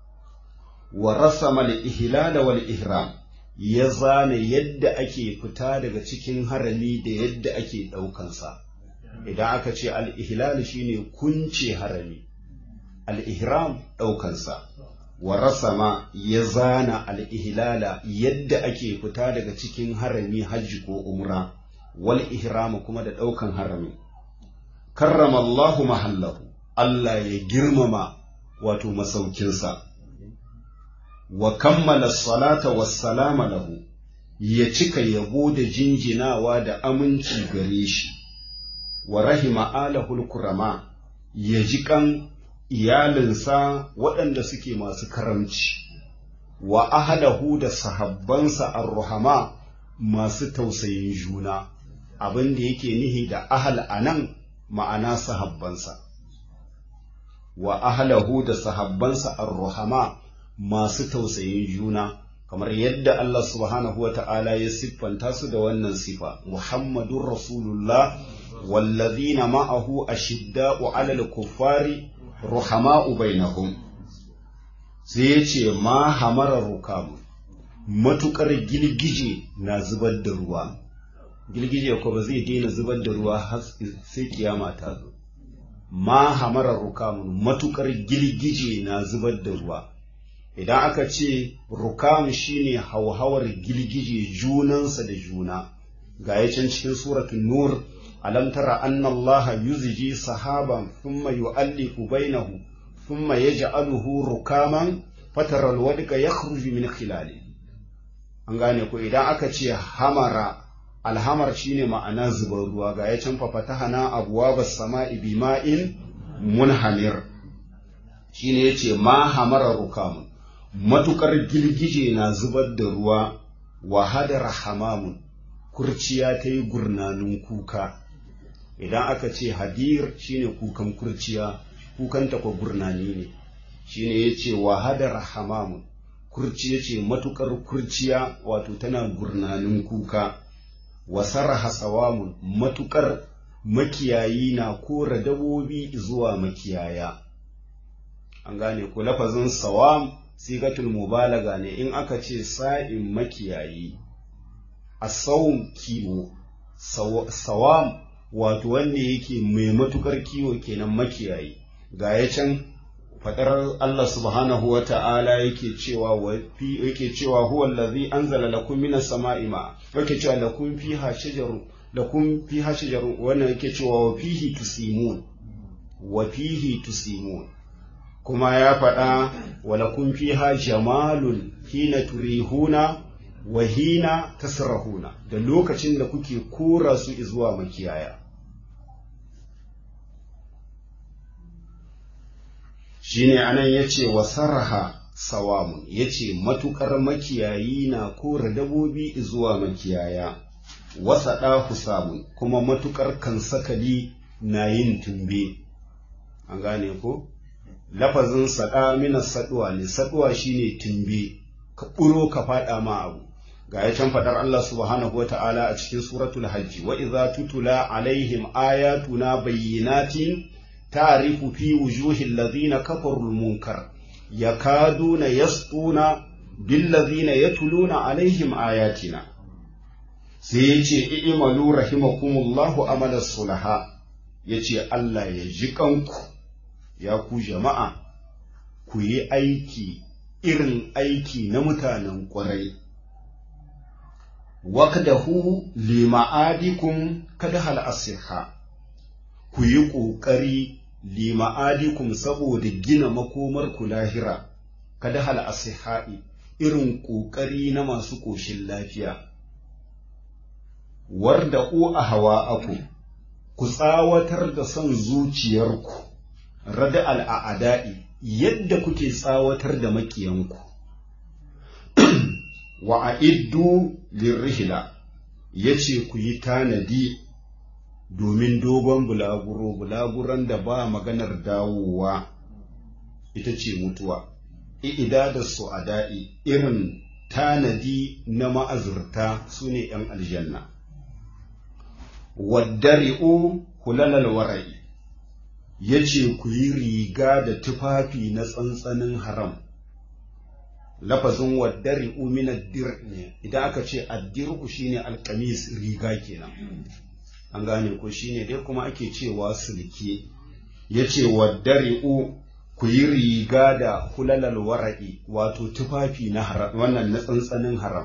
wa rasama al-ihlala wal ihram ya zane yadda ake fita daga cikin harami da yadda ake ɗaukansa idan aka ce al'ihlal shine kunce harami al'ihram ɗaukansa wa rasama ya zana al'ihlala yadda ake fita daga cikin harami hajji ko umra wal ihrama kuma da ɗaukan harami karrama Allahu mahallahu Allah ya girmama wato masaukinsa wa kammala salata wassalama lahu ya cika yabo da jinjinawa da aminci gare shi wa rahima alahul kurama ya ji kan iyalinsa waɗanda suke masu karamci wa ahalahu da sahabbansa arruhama masu tausayin juna abin da yake nihi da ahal anan ma'ana sahabbansa wa ahalahu da sahabbansa arruhama masu tausayin juna kamar yadda Allah subhanahu wa ta'ala ya siffanta su da wannan sifa Muhammadun Rasulullah wallazina ma'ahu ashidda'u 'alal kuffari ruhama'u bainahum sai ya ce ma hamara rukamu matukar gilgije na zubar da ruwa gilgije ko ba zai daina zubar da ruwa har sai kiyama ta zo ma hamara rukamu matukar gilgije na zubar da ruwa idan aka ce rukam shine hauhawar gilgije junansa da juna ga can cikin suratun nur alam tara anna Allah yuzji sahaban thumma yu'allifu bainahu thumma yaj'aluhu rukaman fatara alwadqa yakhruju min khilali an gane ko idan aka ce hamara alhamar shine ma'ana zubar ruwa ga ya can fafatahana abwabas sama'i bima'in munhamir shine yace ma hamara rukamun matukar girgije na zubar da ruwa wa hadara hamamun kurciya ta yi gurnanin kuka idan aka ce hadir shine kukan kurciya kukanta kwa gurnani ne shine yace wa hadara hamamun kurciya ce matukar kurciya wato tana gurnanin kuka wa sarraha sawamun matukar makiyayi na kora dabobi zuwa makiyaya an gane ko lafazin sawam sigatul mubalaga ne in aka ce sa'in makiyayi asawun kiwo sawam wato wanda yake mai matukar kiwo kenan makiyayi ga ya can fadar Allah subhanahu wa ta'ala yake cewa wa fi yake cewa huwa allazi anzala lakum minas sama'i ma yake cewa lakum fiha shajarun lakum fiha shajarun wannan yake cewa wa fihi tusimun wa fihi tusimun kuma ya faɗa wa lakum fiha jamalun hina turihuna wa hina tasrahuna da lokacin da kuke kora su zuwa makiyaya shine anan yace wa sarha sawamun yace matukar makiyayi na kora dabobi zuwa makiyaya wasaɗa husamun kuma matukar kansakali na yin tumbe an gane ko lafazin saɗa mina saɗuwa ne saɗuwa shine tumbe ka ɓuro ka faɗa ma abu ga ya can faɗar Allah subhanahu wa ta'ala a cikin suratul hajji wa idza tutula alaihim ayatuna bayyinatin ta'rifu fi wujuhi alladhina kafaru al-munkar yakaduna yasquna bil ladhina yatuluna alaihim ayatina sai yace i'malu rahimakumullahu amala sulaha yace Allah ya ji kanku ya ku jama'a ku yi aiki irin aiki na mutanen ƙwarai wakdahu lima'adikum kada hal asiha ku yi ƙoƙari lima'adikum saboda gina makomar ku lahira kada hal asihai irin ƙoƙari na masu ƙoshin lafiya warda u a hawa aku ku tsawatar da son zuciyarku rada al'ada'i yadda kuke tsawatar da makiyanku wa a'iddu lirrihila ya ce ku yi tanadi domin dogon bulaguro bulaguran da ba maganar dawowa ita ce mutuwa i'ida da su da'i irin tanadi na ma'azurta su ne ‘yan aljanna waddari'u hulalal wara'i ya ce ku yi riga da tufafi na tsantsanin haram lafazin waddari umina dir ne idan aka ce addir'u shine alkamis riga kenan an gane ko shine dai kuma ake cewa sulke ya ce waddari'u ku yi riga da hulalal wara'i wato tufafi na haram wannan na tsantsanin haram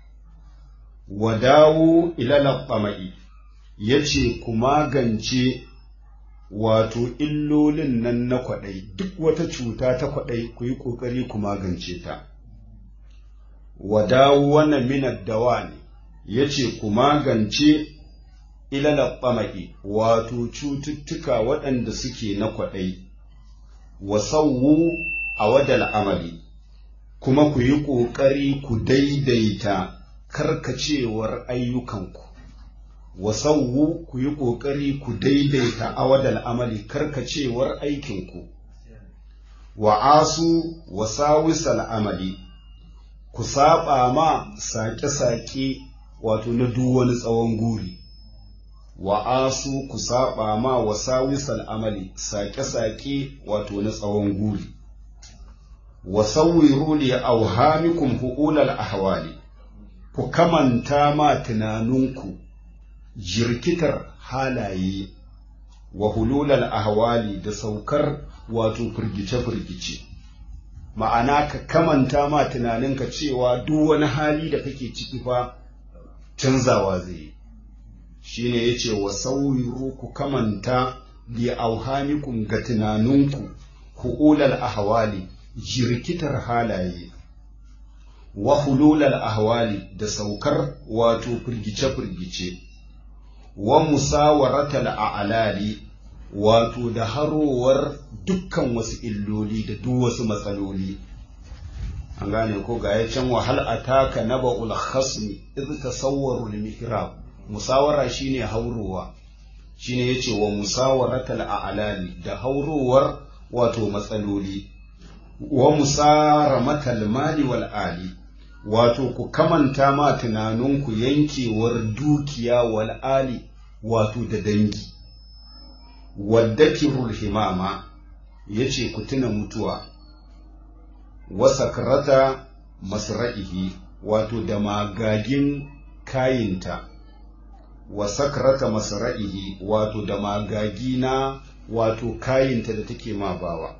wadawu ilal qama'i ya ce ku magance wato illolin nan na kwaɗai duk wata cuta ta kwaɗai ku yi ƙoƙari ku magance ta wadawu wannan minar dawa ne ya ce ku magance ilala ɓama'i wato cututtuka waɗanda suke na kwaɗai wasauwu a wadal amali kuma ku yi ƙoƙari ku daidaita karkacewar ayyukanku wasauwu ku yi ƙoƙari ku daidaita awadal amali karkacewar aikinku wa asu wasawisal amali ku saba ma saƙe-saƙe wato na duk wani tsawon guri wa asu ku saba ma wasawisal amali saƙe-saƙe wato na tsawon guri wa sauwiru li auhamikum hu'ulal ahwali ku kamanta ma tunaninku jirkitar halaye wa hululal ahwali da saukar wato firgice-firgice ma'ana ka kamanta ma tunaninka cewa duk wani hali da kake ciki fa canzawa zai yi shine yace wa sauyiru ku kamanta li auhamikum ga tunaninku ku ulal ahwali jirkitar halaye wa hululal ahwali da saukar wato firgice-firgice wa musawaratal a'lali wato da harowar dukkan wasu illoli da duk wasu matsaloli an gane ko ga ya can wahal ataka naba'ul khasmi idh tasawwaru al-mihrab musawara shine haurowa shine yace wa musawaratal a'lali da haurowar wato matsaloli wa musaramatal mali wal ali wato ku kamanta ma tunaninku yankewar dukiya wal ali wato da dangi waddakirul himama yace ku tuna mutuwa wa sakrata masra'ihi wato da magagin kayinta wa sakrata masra'ihi wato da magagi na wato kayinta da take ma bawa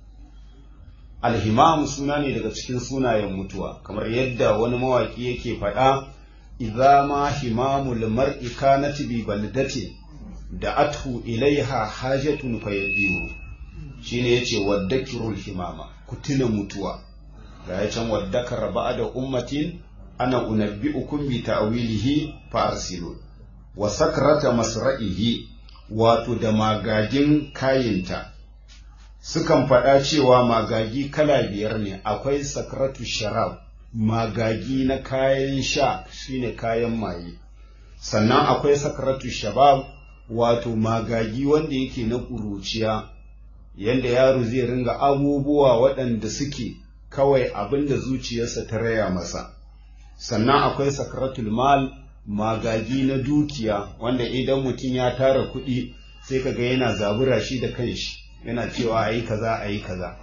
alhimam suna ne daga cikin sunayen mutuwa kamar yadda wani mawaki yake faɗa idza ma himamul mar'i kanat bi baldatin da athu ilaiha hajatun fayadiru shine yace waddakirul himama ku tuna mutuwa ga ya can waddakar ba'da ummatin ana unabbi'ukum bi ta'wilihi fa arsilu wa sakrata masra'ihi wato da magagin kayinta sukan faɗa cewa magagi kala biyar ne akwai sakratu sharab magagi na kayan sha shine kayan maye sannan akwai sakratu shabab wato magagi wanda yake na ƙuruciya yadda yaro zai ringa abubuwa waɗanda suke kawai abin da zuciyarsa ta raya masa sannan akwai sakratul mal magagi na dukiya wanda idan mutum ya tara kuɗi sai kaga yana zabura shi da kanshi yana cewa a yi kaza a yi kaza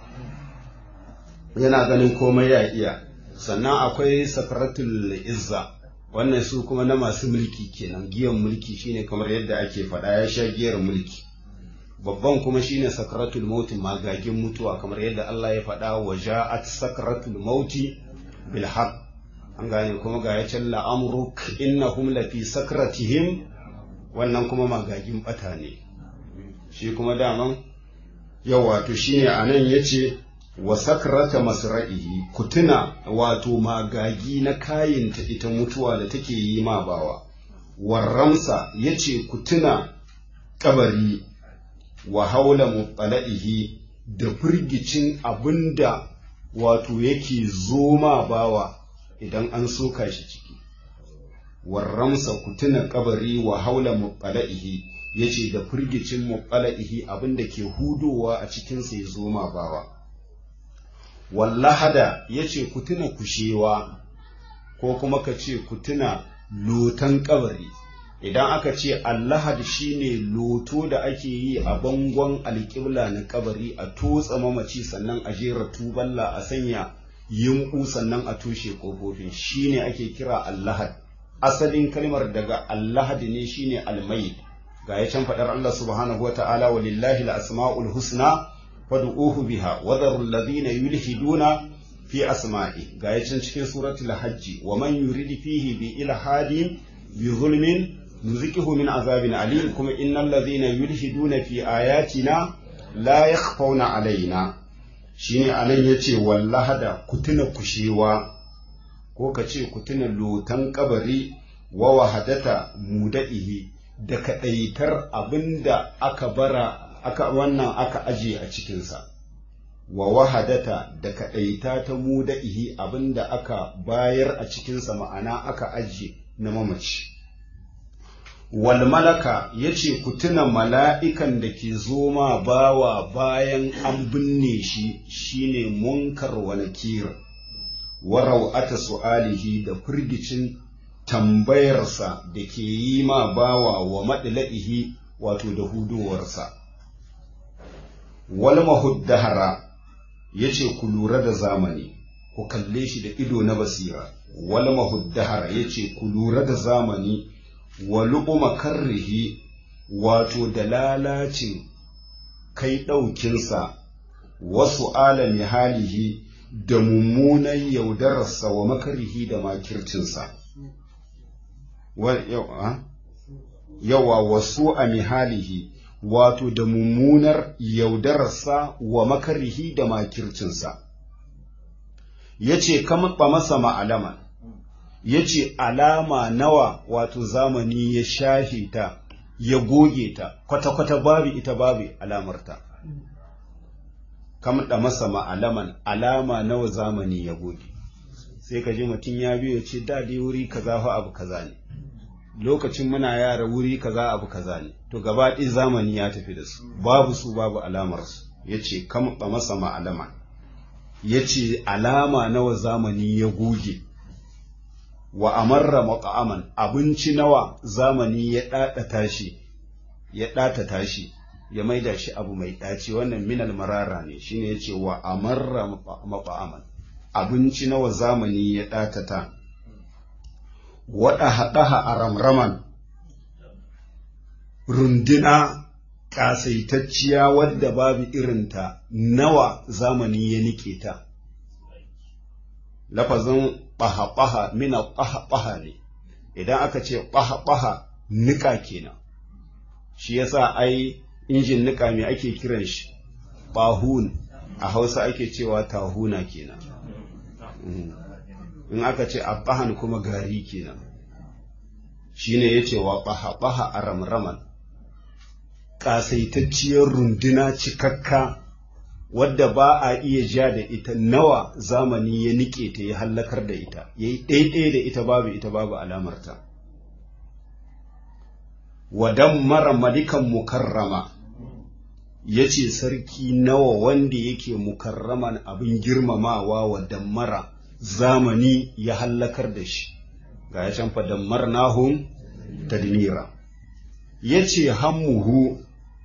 yana ganin komai ya iya sannan akwai sakratul izza wannan su kuma na masu mulki kenan giyan mulki shine kamar yadda ake faɗa ya sha giyar mulki babban kuma shine sakratul mauti magagin mutuwa kamar yadda Allah ya faɗa wa ja'at sakratul mauti bil haqq an gane kuma ga ya can la'amruk innahum lafi sakratihim wannan kuma magagin bata ne shi kuma daman yau wato shine anan yace wa sakrata masra'ihi kutuna wato magagi na kayinta ita mutuwa da take yi ma bawa warramsa yace kutuna kabari wa haula muqala'ihi da firgicin abinda wato yake zo ma bawa idan an soka shi ciki warramsa kutuna kabari wa haula muqala'ihi yace da firgicin muqala'ihi abinda ke hudowa a cikin sa ya zo ma bawa wallahada ya ce ku tuna kushewa ko kuma ka ce ku tuna lotan kabari idan aka ce allahad shine loto da ake yi a bangon alƙibla na kabari a tutsa mamaci sannan a jera tuballa a sanya yinku sannan a tushe ƙofofin shine ake kira allahad asalin kalmar daga allahad ne shine almayit ga ya can faɗar allah subhanahu wa ta'ala walillahi al-asma'ul husna fad'uhu biha wa dharu alladhina yulhiduna fi asma'i ga yacin cikin suratul hajji wa man yurid fihi bi ilhadin bi zulmin nuzikihu min azabin alim kuma innal ladhina yulhiduna fi ayatina la yakhfawna alaina shine anan yace wallahada kutuna kushewa ko kace kutuna lotan kabari wa wahadata mudaihi da kadaitar abinda aka bara aka wannan aka aje a cikinsa wa wahadata da kaɗaita ta muda'ihi abinda aka bayar a cikinsa ma'ana aka aje na mamaci wal malaka ya ce ku tuna mala'ikan da ke zo ma bawa bayan an binne shi shine munkar wa nakir wa raw'ata su'alihi da firgicin tambayarsa da ke yi ma bawa wa madla'ihi wato da hudowarsa wal mahuddahara yace ku lura da zamani ku kalle shi da ido na basira wal mahuddahara yace ku lura da zamani wa luquma karrihi wato da lalacin kai ɗaukinsa wasu alami halihi da mummunan yaudararsa wa makarihi da makircinsa. yawa wasu a mihalihi wato da mummunar yaudararsa wa makarihi da makircinsa ya ce kama masa ma'alaman ya ce alama nawa wato zamani ya shafe ta ya goge ta kwata-kwata babu ita babu alamarta kamɗa masa ma'alaman alama nawa zamani ya goge sai ka ji mutum ya biyo ce da dai wuri kaza fa abu kaza ne lokacin muna yara wuri kaza abu kaza ne to gaba ɗin zamani ya tafi da su babu su babu alamar su yace kamɗa masa ma'alaman yace alama nawa zamani ya goge wa amarra mata'aman abinci nawa zamani ya ɗaɗata shi ya ɗatata shi ya maida shi abu mai ɗaci wannan minal marara ne shine yace wa amarra mata'aman abinci nawa zamani ya ɗatata waɗa haɗaha a ramraman runduna ƙasaitacciya wadda babu irinta nawa zamani ya nike ta lafazin ɓaha-ɓaha mina ɓaha-ɓaha ne idan aka ce ɓaha-ɓaha nika kenan shi yasa ai injin nika me ake kiran shi ɓahun a hausa ake cewa tahuna kenan in aka ce abbahan kuma gari kenan shine ya ce wa ɓaha-ɓaha a ramraman ƙasaitacciyar runduna cikakka wadda ba a iya ja da ita nawa zamani ya nike ta ya hallakar da ita ya yi ɗaiɗaya da ita babu ita babu alamarta wadan mara malikan mukarrama ya ce sarki nawa wanda yake mukarraman abin girmamawa wa dammara zamani ya hallakar da shi ga ya can fadammar nahun tadmira ya ce hammuhu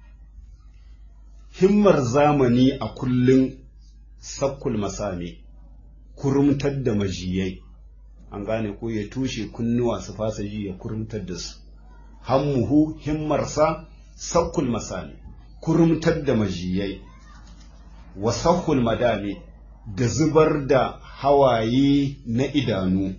himmar zamani a kullum sakkul masami kurumtar da majiyai an gane ko ya tushe kunnuwa su fasa ji ya kurumtar da su hammuhu himmarsa sakkul masami kurumtar da majiyai wa sakkul madami da zubar da hawaye na idanu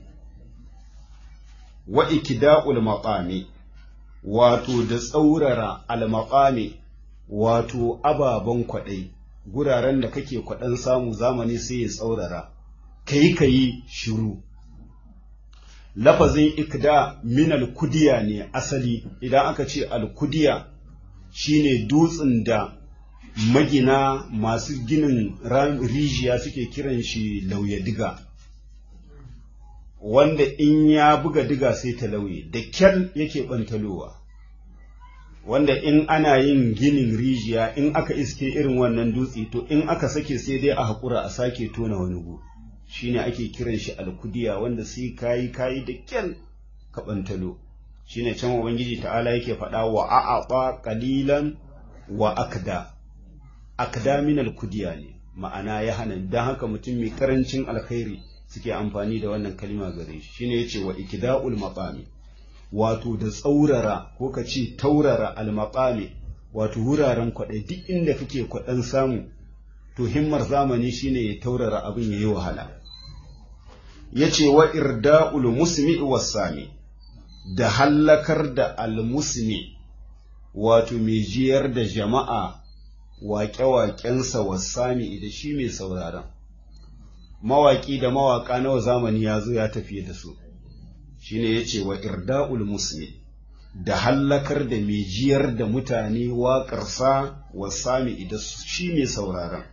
wa ikida'ul maqami wato da tsaurara al-maqami wato ababen kwaɗai guraren da kake kwaɗan samu zamani sai ya tsaurara kai kayi shiru lafazin ikda min al-kudiya ne asali idan aka ce al-kudiya shine dutsen da magina masu ginin rijiya suke kiran shi lauya diga wanda in ya buga diga sai ta lauye da kyal yake bantalowa wanda in ana yin ginin rijiya in aka iske irin wannan dutse to in aka sake sai dai a haƙura a sake tona wani gu shine ake kiran shi alkudiya wanda sai kayi kayi da kyal ka bantalo shine can ubangiji ta'ala yake faɗa wa a'aqa qalilan wa akda akda min alkudiya ne ma'ana ya hana dan haka mutum mai karancin alkhairi suke amfani da wannan kalma gare shi shine yace wa ikda'ul maqami wato da tsaurara ko ka ce taurara almaqami wato wuraren kwaɗai duk inda kake kwaɗan samu to himmar zamani shine ya taurara abin yayi wahala yace wa irda'ul musmi was-sami da hallakar da al-musmi wato mai jiyar da jama'a waƙe-waƙensa wasami da shi mai sauraron mawaƙi da mawaƙa nawa zamani ya zo ya tafiye da su shine ya ce wa irda'ul musmi da hallakar da mai jiyar da mutane waƙarsa wasami da shi mai sauraron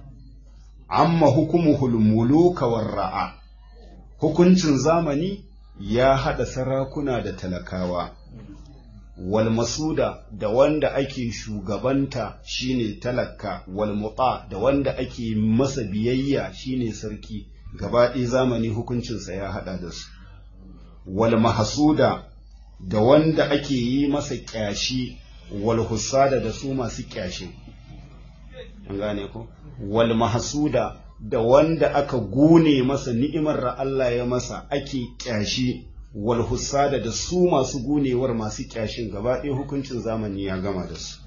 amma hukumuhul muluka ra'a hukuncin zamani ya haɗa sarakuna da talakawa wal masuda da wanda ake shugabanta shine talaka wal muta da wanda ake masa biyayya shine sarki gaba ɗaya zamani hukuncinsa ya haɗa da su wal mahasuda da wanda ake yi masa ƙyashi wal husada da su masu ƙyashi an gane ko wal mahasuda da wanda aka gune masa ni'imar da Allah ya masa ake ƙyashi wal husada da su masu gunewar masu ƙyashin gaba ɗaya hukuncin zamani ya gama da su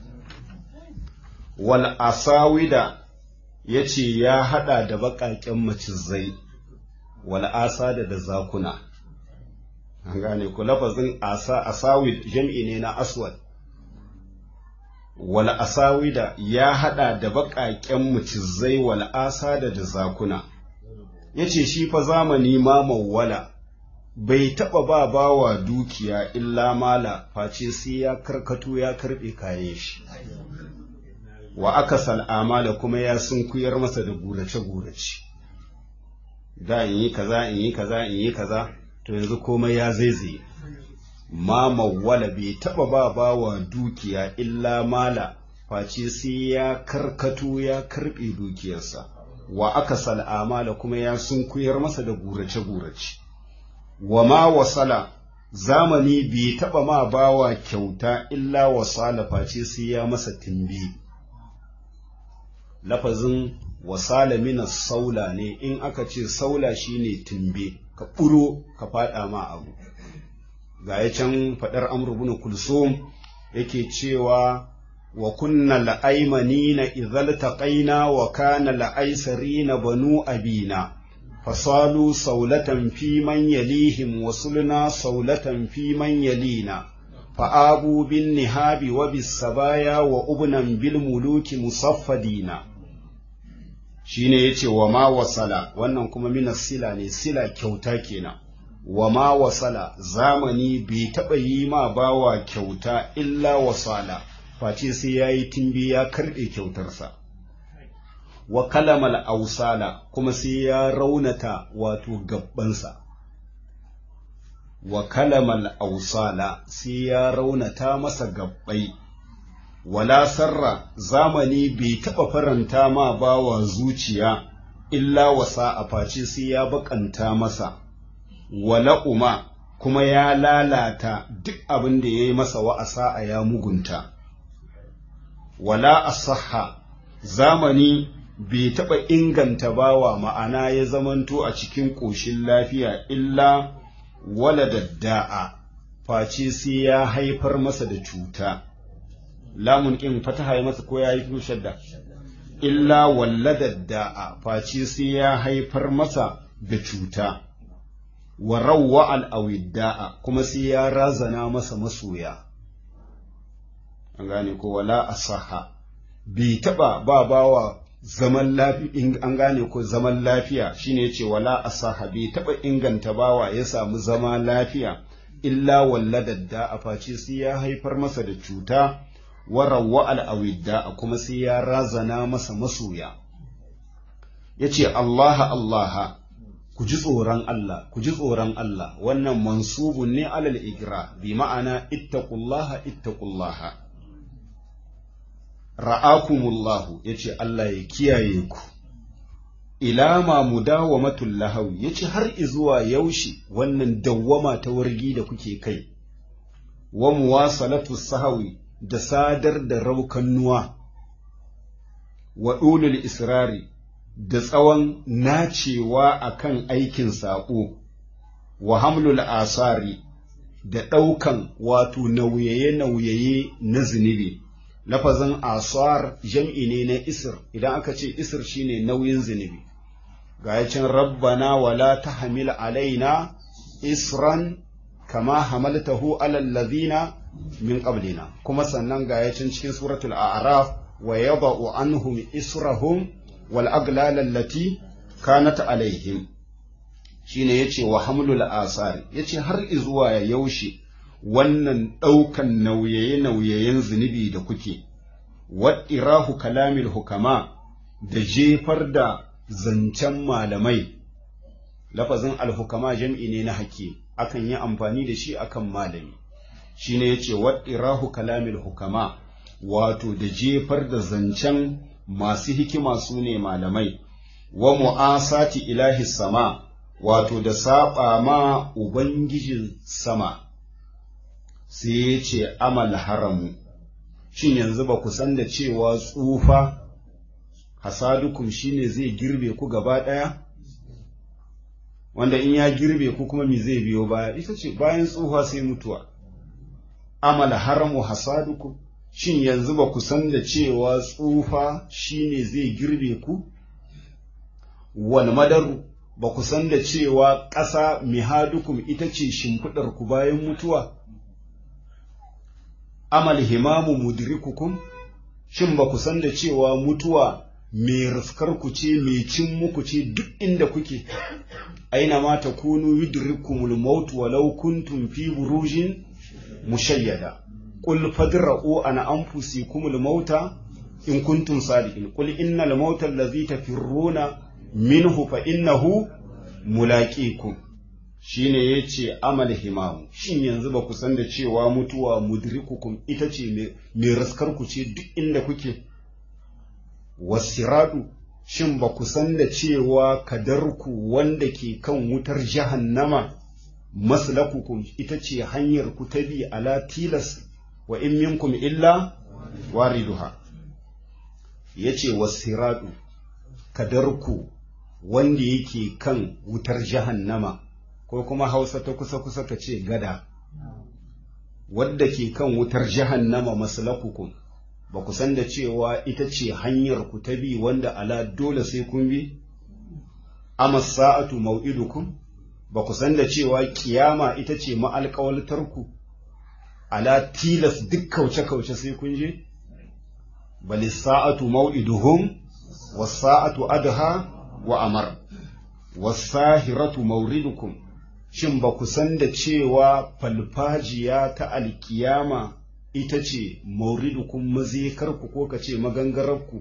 wal asawida ya ce ya haɗa da baƙaƙen macizai wal asada da zakuna gane ku lafazin asa asawid jam'i ne na aswad wal asawida ya hada da baƙaƙen mucizai wal asada da zakuna yace shi fa zamani ma mawwala bai taɓa ba bawa dukiya illa mala face sai ya karkato ya karɓe kayan shi wa aka sal'amala kuma ya sunkuyar masa da gurace-gurace da in yi kaza in yi kaza in yi kaza to yanzu komai ya zaizaye ma mawwala bai taɓa ba bawa dukiya illa mala face sai ya karkato ya karɓe dukiyarsa wa aka sal'amala kuma ya sunkuyar masa da gurace-gurace wa ma wasala zamani bai taɓa ma bawa kyauta illa wasala face sai ya masa timbi lafazin wasala mina saula ne in aka ce saula shine timbe ka ɓuro ka faɗa ma abu ga ya can faɗar amru bin kulsum yake cewa wa kunna la'aimanina idhal taqaina wa kana la'aisarina banu abina fasalu saulatan fi man yalihim wa sulna saulatan fi man yalina fa'abu bin nihabi wa bis sabaya wa ubnan bil muluki musaffadina shine yace wa ma wasala wannan kuma minas sila ne sila kyauta kenan wa ma wasala zamani bai taɓa yi ma bawa kyauta illa wasala face sai ya yi timbi ya karɓe kyautarsa wa kalamal ausala kuma sai ya raunata wato gabbansa wa kalamal ausala sai ya raunata masa gabbai wala sarra zamani bai taɓa faranta ma bawa zuciya illa wasa a face sai ya bakanta masa wala uma kuma ya lalata duk abin da ya yi masa wa'asa a ya mugunta wala asaha zamani bai taɓa inganta bawa ma'ana ya zamanto a cikin ƙoshin lafiya illa wala dadda'a face sai ya haifar masa da cuta lamun ƙin fataha ya masa ko ya yi shadda illa walla dadda'a face sai ya haifar masa da cuta wa rawwa al'awidda'a kuma sai ya razana masa masoya an gane ko wala asaha bai taɓa ba bawa zaman lafiya an gane ko zaman lafiya shine yace wala asaha bai taɓa inganta bawa ya samu zama lafiya illa walladadda a face sai ya haifar masa da cuta wa rawwa al'awidda'a kuma sai ya razana masa masoya yace Allah Allah ku ji tsoron Allah, ku ji tsoron Allah, wannan mansubun ne alal igra, bi ma'ana ittaqullaha ittaqullaha. Ra'akumullahu ya ce Allah ya kiyaye ku, ila ma mudawamatul lahawi ya ce har izuwa yaushe wannan dawwama ta wargi da kuke kai, wa muwasalatu sahawi da sadar da raukannuwa, wa ɗulul israri da tsawon nacewa a kan aikin saƙo, wa hamlul asari da ɗaukan wato nauyaye-nauyaye na zunubi. Lafazin asar jam'i ne na isir, idan aka ce isir shine nauyin zunubi. Ga can rabbana wala ta hamil alaina isran kama hamaltahu alal ladhina min qablina kuma sannan ga can cikin suratul a'raf wa yada'u anhum israhum والأغلال التي كانت عليهم shine yace wa hamlul asari yace har izuwa yaushe wannan ɗaukan nauyaye-nauyayen zunubi da kuke waɗirahu kalamil hukama da jefar da zancen malamai lafazin alhukama jam'i ne na hakim akan yi amfani da shi akan malami shine yace waɗirahu kalamil hukama wato da jefar da zancen masu hikima su ne malamai, wa mu'asati ilahi sama, wato da saɓa ma Ubangijin sama, sai ya ce amal haramu, shin yanzu ba ku san da cewa tsufa hasadukum shine zai girbe ku gaba ɗaya? Wanda in ya girbe ku kuma me zai biyo baya, ita ce bayan tsufa sai mutuwa. Amal haramu hasadukum shin yanzu ba ku san da cewa tsufa shine zai girbe ku wal madaru ba ku san da cewa ƙasa mihadukum ita ce shimfiɗar ku bayan mutuwa amal himamu mudrikukum shin ba ku san da cewa mutuwa mai raskar ku ce mai cin muku ce duk inda kuke aina ma takunu yudrikumul maut walau kuntum fi burujin mushayyada qul fadra'u an anfusikumul mauta in kuntum sadiqin qul innal mauta allazi tafirruna minhu fa innahu mulaqikum shine yace amal himamu shin yanzu ba ku san da cewa mutuwa mudrikukum ita ce mai raskar ku ce duk inda kuke wasiradu shin ba ku san da cewa kadarku wanda ke kan wutar jahannama maslakukum ita ce hanyar ku ta bi ala tilas wa in minkum illa wariduha yace wasiradu kadarku wanda yake kan wutar jahannama ko kuma hausa ta kusa-kusa ka ce gada wadda ke kan wutar jahannama maslakukum ba ku san da cewa ita ce hanyar ku ta bi wanda ala dole sai kun bi amma sa'atu mau'idukum ba ku san da cewa kiyama ita ce ma'alƙawaltarku ala tilas duk kauce-kauce sai kun je bali sa'atu mau'iduhum was sa'atu adha wa amar wasahiratu mauridukum shin ba ku san da cewa falfajiya ta alkiyama ita ce mauridukum mazekarku ko ka ce magangararku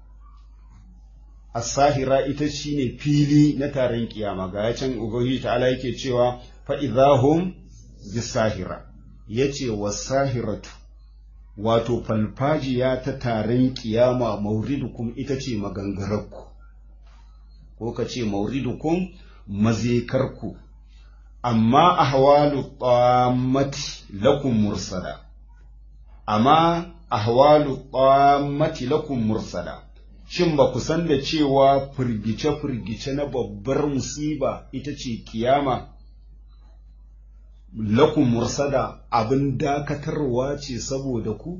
asahira ita shi ne fili na taron kiyama ga can ubangiji ta'ala yake cewa fa'izahum bisahira ya ce wasahiratu wato falfajiya ta taron kiyama mauridukum ita ce magangararku ko ka ce mauridukum mazekarku amma ahwalu tammati lakum mursala amma ahwalu tammati lakum mursala shin ba ku san da cewa firgice firgice na babbar musiba ita ce kiyama lakum mursada abin dakatarwa ce saboda ku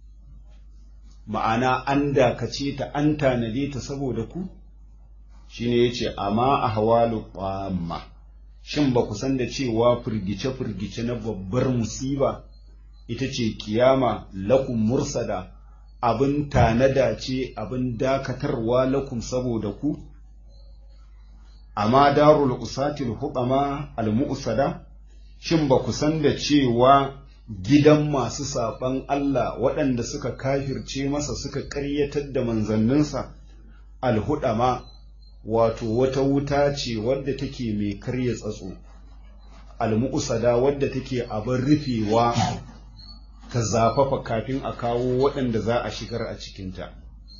ma'ana an dakace ta an tanade ta saboda ku shine yace amma ahwalu tamma shin ba ku san da cewa firgice firgice na babbar musiba ita ce kiyama lakum mursada abin tanada ce abin dakatarwa lakum saboda ku amma darul usatil hudama al mu'sada shin ba ku san da cewa gidan masu saɓan Allah waɗanda suka kafirce masa suka ƙaryatar da manzanninsa alhudama wato wata wuta ce wadda take mai karya tsatso almu'usada wadda take abin rufewa ta zafafa kafin a kawo waɗanda za a shigar a cikinta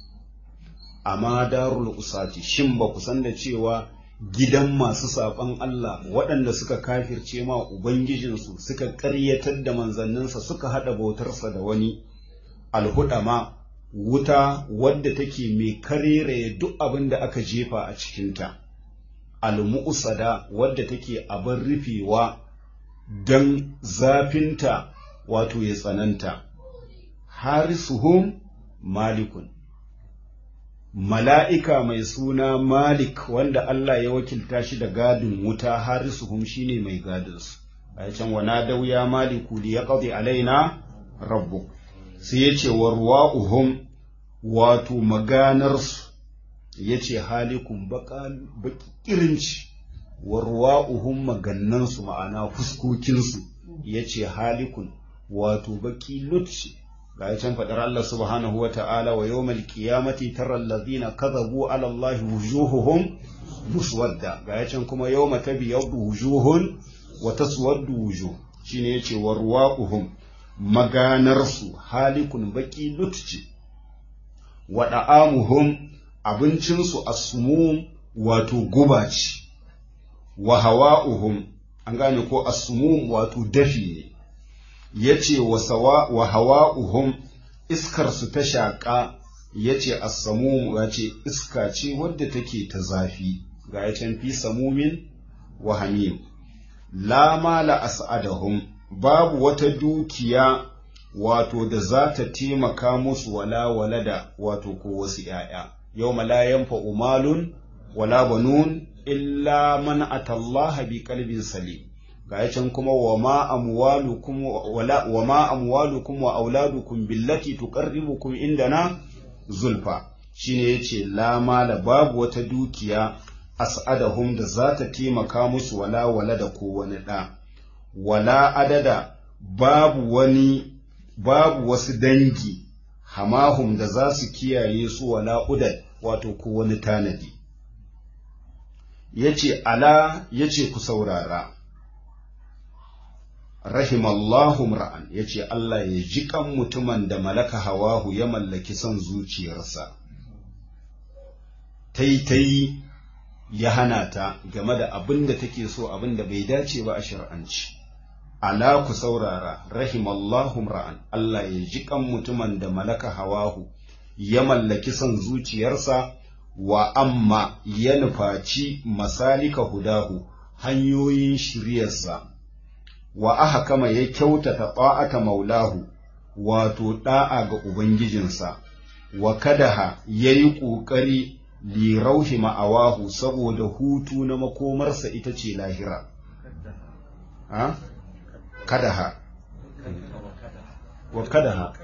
amma darul usati shin ba ku san da cewa gidan masu saɓon Allah waɗanda suka kafirce ma Ubangijinsu suka ƙaryatar da manzanninsa suka haɗa bautarsa da wani alhudama wuta wadda take mai karere duk abin da aka jefa a cikinta almu'usada wadda take abin rufewa don zafinta wato ya tsananta harisuhum malikun mala'ika mai suna Malik wanda Allah ya wakilta shi da gadin wuta harisuhum shine mai gadinsu, a can wana dauya Maliku da ya ƙaɗe alaina rabbu, sai ya ce wa ruwa'uhum wato maganarsu, ya ce halikun baƙirinci, wa ruwa'uhum magannansu ma'ana fuskokinsu, ya ce halikun wato baƙi lutci. ga can faɗar Allah subhanahu wa ta'ala wa yawmal qiyamati tara alladhina kadhabu ala Allah wujuhuhum muswadda ga can kuma yawma tabyaddu wujuhun wa taswaddu wujuh shine yace wa ruwaquhum maganarsu halikun baki lutci wa da'amuhum abincinsu asmum wato guba ce wa hawa'uhum an gane ko asmum wato dafi ne ya ce wa hawa'uhum iskarsu ta shaƙa ya ce assamu ya ce iska ce wadda take ta zafi ga ya can fi samumin wa hamim la mala as'adahum babu wata dukiya wato da za ta taimaka musu wala walada wato ko wasu ‘ya'ya yau la yanfa umalun wala banun illa man atallaha bi qalbin salim ga can kuma wa ma amwalukum wala wa ma amwalukum wa auladukum billati tuqarribukum indana zulfa shine yace la mala babu wata dukiya as'adahum da za ta taimaka musu wala wala da ko wani ɗa wala adada babu wani babu wasu dangi hamahum da za su kiyaye su wala udad wato ko wani tanadi yace ala yace ku saurara rahimallahu ra'an yace Allah ya ji kan mutumin da malaka hawahu ya mallaki son zuciyarsa taitai ya hana ta game da abin da take so abin da bai dace ba a shari'anci ala ku saurara rahimallahu ra'an Allah ya ji kan mutumin da malaka hawahu ya mallaki son zuciyarsa wa amma ya nufaci masalika hudahu hanyoyin shiryarsa wa aha kama ya kyautata ta'ata maulahu wato da'a ga ubangijinsa wa kadaha ya yi ƙoƙari lirauhi ma'awahu saboda hutu na makomarsa ita ce lahira ha? kadaha wa kadaha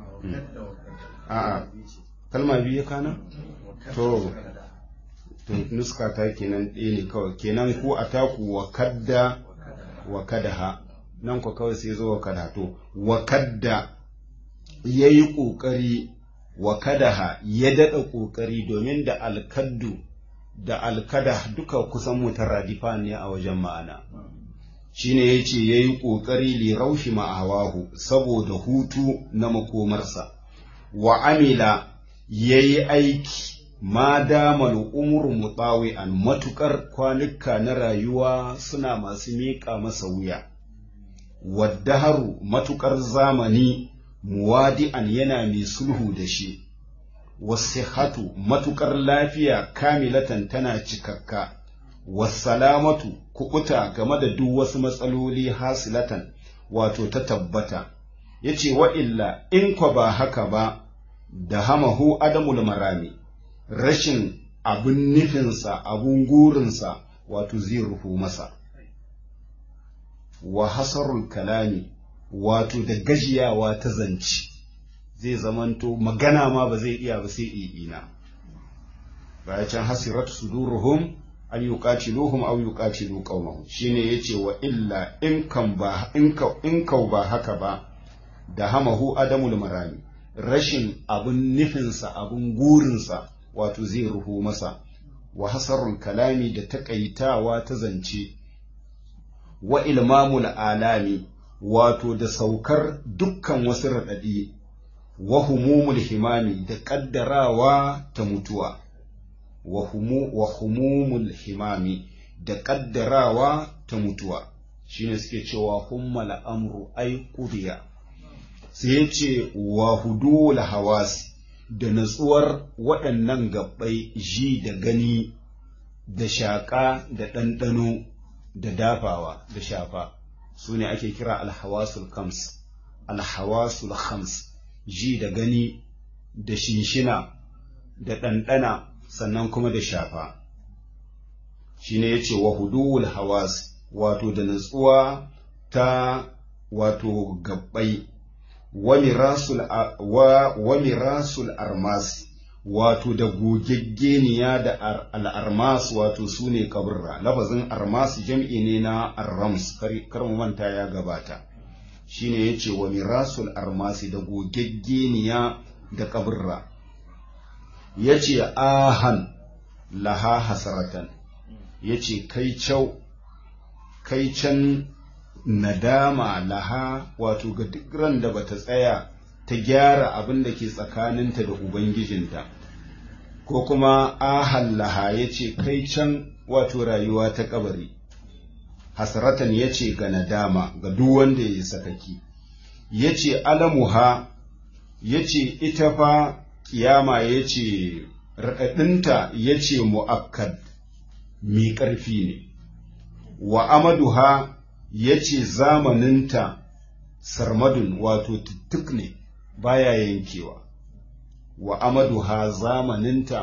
a'a kalma biyu ya kana to to nuska ta kenan ɗaya ne kawai kenan ko a taku wa kadda wa kadaha nan ku kawai sai zo wa kada to wa kadda ya yi ƙoƙari wa kadaha ya daɗa ƙoƙari domin da alkaddu da alkada duka kusan mutaradifa ne a wajen ma'ana shine ya ce ya yi ƙoƙari li raushi ma'awahu saboda hutu na makomarsa wa amila ya yi aiki ma damal umru mutawi'an matukar kwanuka na rayuwa suna masu miƙa masa wuya waddaharu matukar zamani muwadi'an yana mai sulhu da shi wasihatu matukar lafiya kamilatan tana cikakka wasalamatu kukuta game da duk wasu matsaloli hasilatan wato ta tabbata yace wa illa in kwa ba haka ba da hamahu adamul marami rashin abin nufinsa abin gurinsa wato zai rufu masa wa hasarul kalami wato da gajiyawa ta zance zai zamanto magana ma ba zai iya ba sai i'ina baya can hasirat suduruhum an yuqatiluhum aw yuqatilu qaumahum shine yace wa illa in kan ba in ka in ka ba haka ba da hamahu adamul marami rashin abin nufinsa abin gurinsa wato zai ruhu masa wa hasarul kalami da taƙaitawa ta zance wa ilmamul alami wato da saukar dukkan wasu raɗaɗi wa humumul himami da ƙaddarawa ta mutuwa wa humumul himami da ƙaddarawa ta mutuwa shine suke cewa hummal amru ai qudiya sai ya ce wa hudul hawasi da natsuwar waɗannan gabbai ji da gani da shaƙa da ɗanɗano da dafawa da shafa su ne ake kira alhawasul kams alhawasul khams ji da gani da shinshina da ɗanɗana sannan kuma da shafa shi ne ya ce wa huduwul hawas wato da natsuwa ta wato gabbai wa mirasul armas wato da gogeggeniya da al'armas wato su ne kaburra lafazin armas jam'i ne na arrams kar mu manta ya gabata shine ya ce wa mirasul armasi da gogeggeniya da kaburra ya ce ahan laha hasaratan ya ce kai cau kai can nadama laha wato ga duk ran da bata tsaya ta gyara abin da ke tsakaninta da ubangijinta ko kuma ahal laha ya ce kai can wato rayuwa ta kabari hasratan ya ce ga nadama ga duk wanda ya yi sakaki ya ce alamuha ya ce ita fa kiyama ya ce raɗaɗinta ya ce mu'akkad mi ƙarfi ne wa amaduha ya ce zamaninta sarmadun wato tuttuk ne baya yankewa wa amaduha zamaninta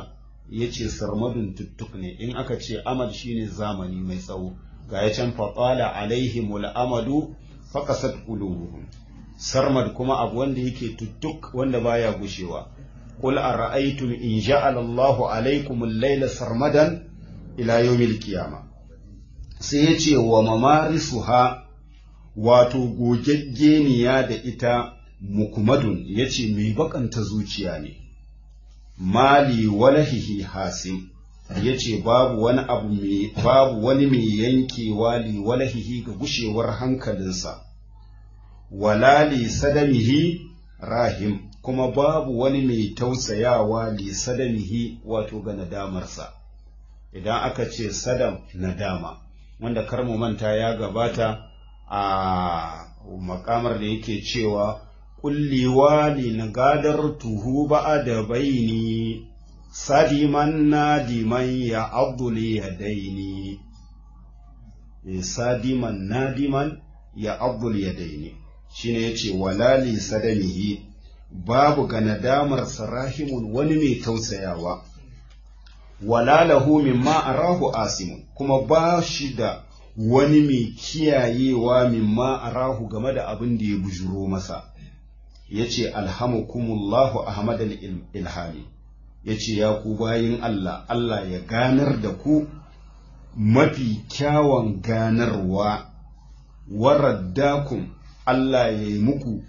ya ce sarmadun tuttuk ne in aka ce amad shine zamani mai tsawo ga ya can faƙala alaihimul amadu faƙasat qulubuhum sarmad kuma abu wanda yake tuttuk wanda baya gushewa qul ara'aytum in ja'ala Allahu alaykum al-layla sarmadan ila yawmil qiyamah sai yace wa mamarisuha wato gogeggeniya da ita mukmadun yace mai bakanta zuciya ne mali walahihi hasim yace babu wani abu mai babu wani mai yankewa li walahihi ga gushewar hankalinsa wala li sadamihi rahim kuma babu wani mai tausayawa li sadamihi wato ga nadamarsa idan aka ce sadam nadama wanda kar mu manta ya gabata a makamar da yake cewa kulliwa li nagadar tuhu ba'a da baini sadiman nadiman ya abdul yadaini sadiman nadiman ya abdul yadaini shine yace walali sadamihi babu ga nadamar sarahimun wani mai tausayawa wala lahu mimma arahu asimun kuma ba shi da wani mai kiyayewa mimma arahu game da abin da ya bujuro masa yace alhamukumullahu ahmad al-ilhami yace ya ku bayin Allah Allah ya ganar da ku mafi kyawun ganarwa waraddakum Allah ya yi muku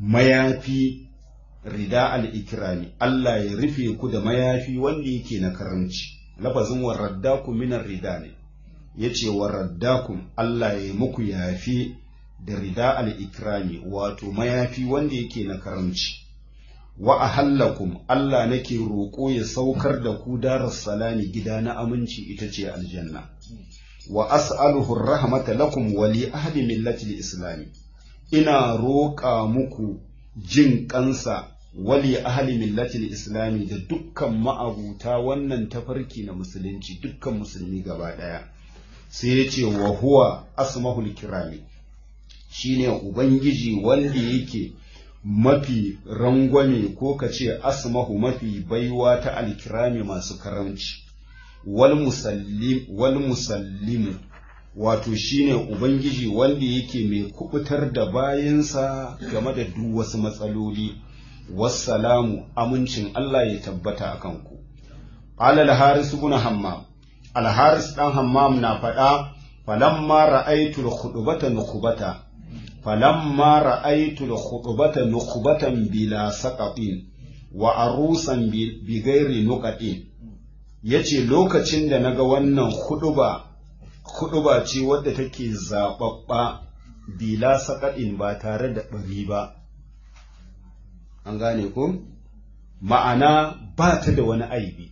mayafi rida al-ikrami Allah ya rufe ku da mayafi wanda yake na karanci lafazin waraddakum minar rida ne yace waraddakum Allah ya yi muku yafi da rida al-ikrami wato mayafi wanda yake na karanci wa ahallakum Allah nake roƙo ya saukar da ku daras salami gida na aminci ita ce aljanna wa as'aluhu rahmata lakum wa li ahli millati islami ina roƙa muku jin kansa wali ahli millati islami da dukkan ma'abuta wannan tafarki na musulunci dukkan musulmi gaba ɗaya sai ya ce wa huwa asmahul kirami shine ubangiji wanda yake mafi rangwame ko ka ce asmahu mafi baiwa ta alkirami masu karamci wal musallim wal musallimu wato shine ubangiji wanda yake mai kubutar da bayansa game da duk wasu matsaloli wassalamu amincin Allah ya tabbata a kanku qala al-haris ibn hammam al-haris dan hammam na faɗa falamma ra'aytu al-khutbata nukhbata falamma ra'aytu al-khutbata nukhbatan bila saqatin wa arusan bi ghairi nuqatin yace lokacin da naga wannan khutba khutba ce wadda take zababba bila saqatin ba tare da bari ba an gane ko ma'ana ba ta da wani aibi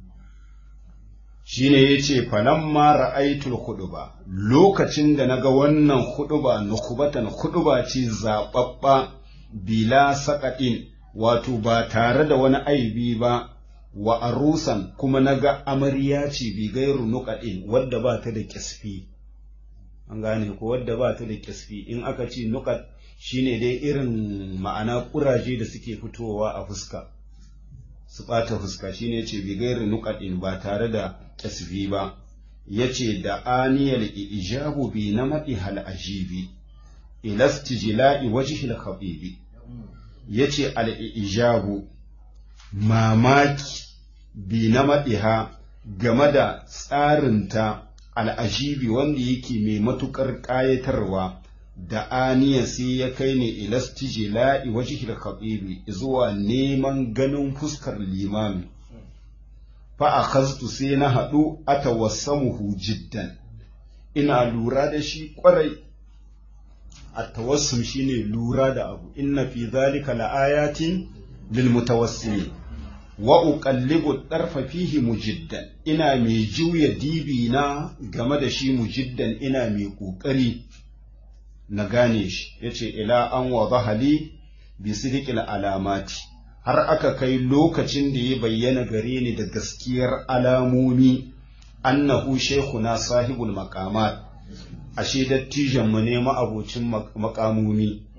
shine yace falamma ra'aytul khutba lokacin da naga wannan khutba nukhbatan khutba ce zababba bila saqatin wato ba tare da wani aibi ba wa arusan kuma naga amarya ce bi gairu nuqadin wadda ba ta da kisfi an gane ko wadda ba ta da kisfi in aka ce nuqad shine dai irin ma'ana kuraje da suke fitowa a fuska su ɓata fuska shine yace bi gairi nuqadin ba tare da kasfi ba yace da aniyal ijabu bi namati hal ajibi ila istijla'i wajhi al khabibi yace al ijabu mamaki bi namatiha game da tsarinta al ajibi wanda yake mai matukar ƙayatarwa da aniya sai ya kai ne ilastiji la'i wajihil khatibi zuwa neman ganin fuskar limami fa akhaztu sai na haɗu atawassamuhu jiddan ina lura da shi kwarai atawassum shine lura da abu inna fi zalika laayatin lil mutawassimin wa uqallibu darfa fihi mujiddan ina mai juya dibi na game da shi mujiddan ina mai kokari na gane shi ya ce ila an wa bahali bi sidiqil alamati har aka kai lokacin da ya bayyana gare ni da gaskiyar alamomi annahu shekuna sahibul maqamat ashe dattijan mu ne ma'abocin makamomi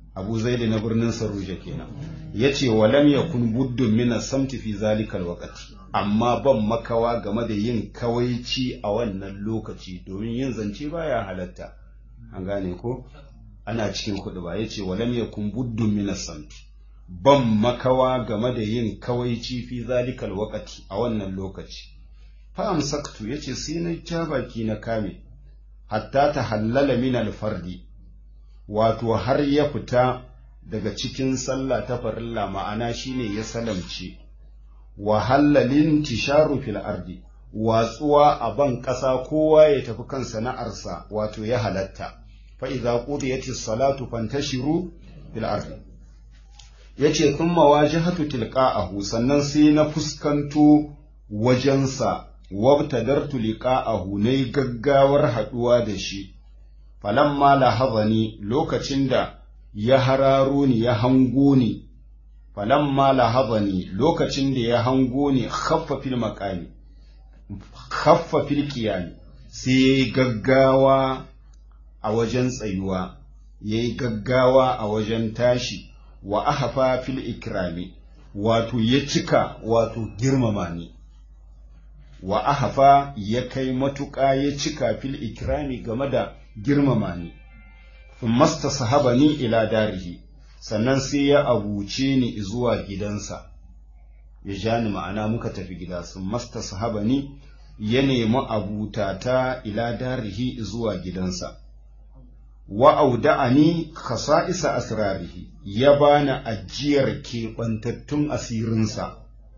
abu zaidi na birnin saruja kenan ya ce walam yakun buddun mina samti fi zalikal waqti amma ban makawa game da yin kawaici a wannan lokaci domin yin zance baya halatta an gane ko ana cikin kuɗi ba yace walam yakun buddun mina samti ban makawa game da yin kawaici fi zalikal waqti a wannan lokaci fa amsaktu yace sai na ja baki na kame hatta ta hallala min alfardi wato har ya fita daga cikin sallah ta farilla ma'ana shine ya salamce wa hallalin tisharu fil ardi watsuwa a ban ƙasa kowa ya tafi kan sana'arsa wato ya halatta fa idza qudiyatis salatu fantashiru fil ardi yace thumma wajhatu tilqa'ahu sannan sai na fuskanto wajensa wabtadartu liqa'ahu nayi gaggawar haduwa da shi falamma lahazani lokacin da ya hararo ni ya hango ni falamma lahazani lokacin da ya hango ni khaffa fil maqami khaffa fil qiyami sai yayi gaggawa a wajen tsayuwa yayi gaggawa a wajen tashi wa ahfa fil ikrami wato ya cika wato girmama ni wa ahafa ya kai matuƙa ya cika fil ikrami game da girmama ni masta sahaba ni ila darihi sannan sai ya abuce ni zuwa gidansa ya ja ni ma'ana muka tafi gida sun masta sahaba ni ya nemi abutata ila darihi zuwa gidansa wa auda'ani khasa'isa asrarihi ya bani ajiyar keɓantattun asirinsa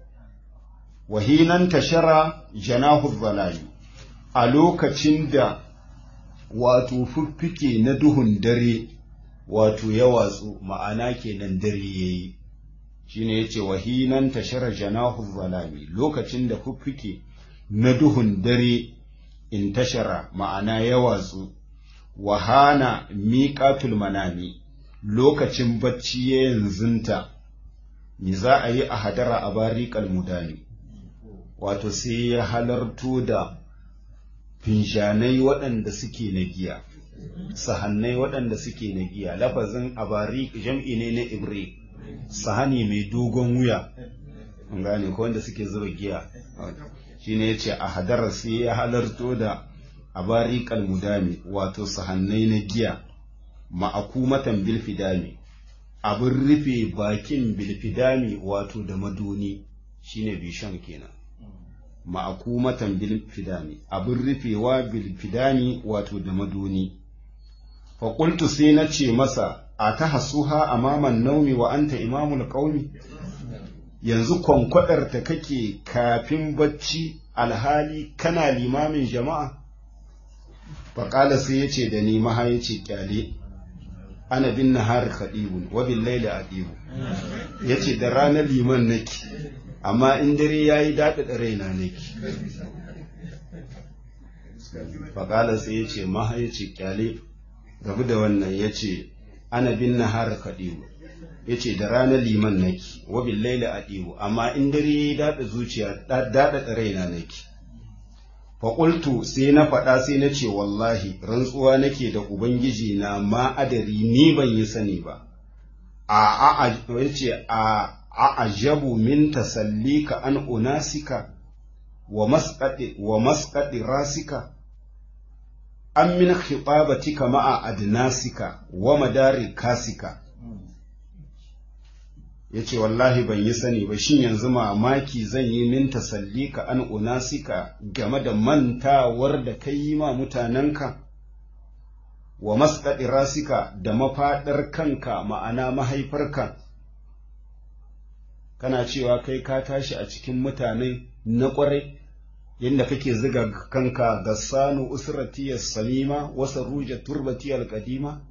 wahinan tashara janahu zalayu a lokacin da wato fiffike na duhun dare wato ya watsu ma'ana kenan dare yayi shine yace wahinan tashara janahu zalami lokacin da fiffike na duhun dare in tashara ma'ana ya watsu wahana miƙatul manami lokacin bacci ya yanzunta ni za a yi a hadara a bariƙal mudani wato sai ya halarto da finshanai waɗanda suke na giya sahannai waɗanda suke na giya lafazin abari jam'i ne na ibri sahani mai dogon wuya an gane ko wanda suke zuba giya shine yace a hadara sai ya halarto da abari kalmudami wato sahannai na giya ma'akumatan bilfidami abin rufe bakin bilfidami wato da madoni shine bishon kenan ma'akumatan bilfidami abin rufewa bilfidami wato da madoni faƙultu sai na ce masa a ta hasuha a maman naumi wa anta imamul ƙaumi yanzu kwankwadar ta kake kafin bacci alhali kana limamin jama'a faƙala sai ya ce da ni maha ya ce ƙyale ana bin nahar kaɗibun wa bin laila a ɗibu ya ce da ranar liman nake amma in dare ya yi daɗaɗa raina nake faƙala sai ya ce maha ya ce ƙyale rabu da wannan ya ce ana bin nahar kaɗibu ya ce da ranar liman nake wa bin laila a ɗibu amma in dare ya yi daɗa zuciya daɗaɗa raina nake faƙultu sai na faɗa sai na ce wallahi rantsuwa nake da ubangiji na ma adari ni ban yi sani ba a a ce a ajabu min tasallika an unasika wa masqati wa masqati rasika an min khitabatika ma'a adnasika wa madari kasika yace wallahi ban yi sani ba shin yanzu mamaki zan yi min tasallika an unasika game da mantawar da kai yi ma mutanenka wa masqati rasika da mafaɗar kanka ma'ana mahaifarka kana cewa kai ka tashi a cikin mutane na ƙwarai yadda kake ziga kanka ga sanu usratiyar salima wasa ruja turbatiyar kadima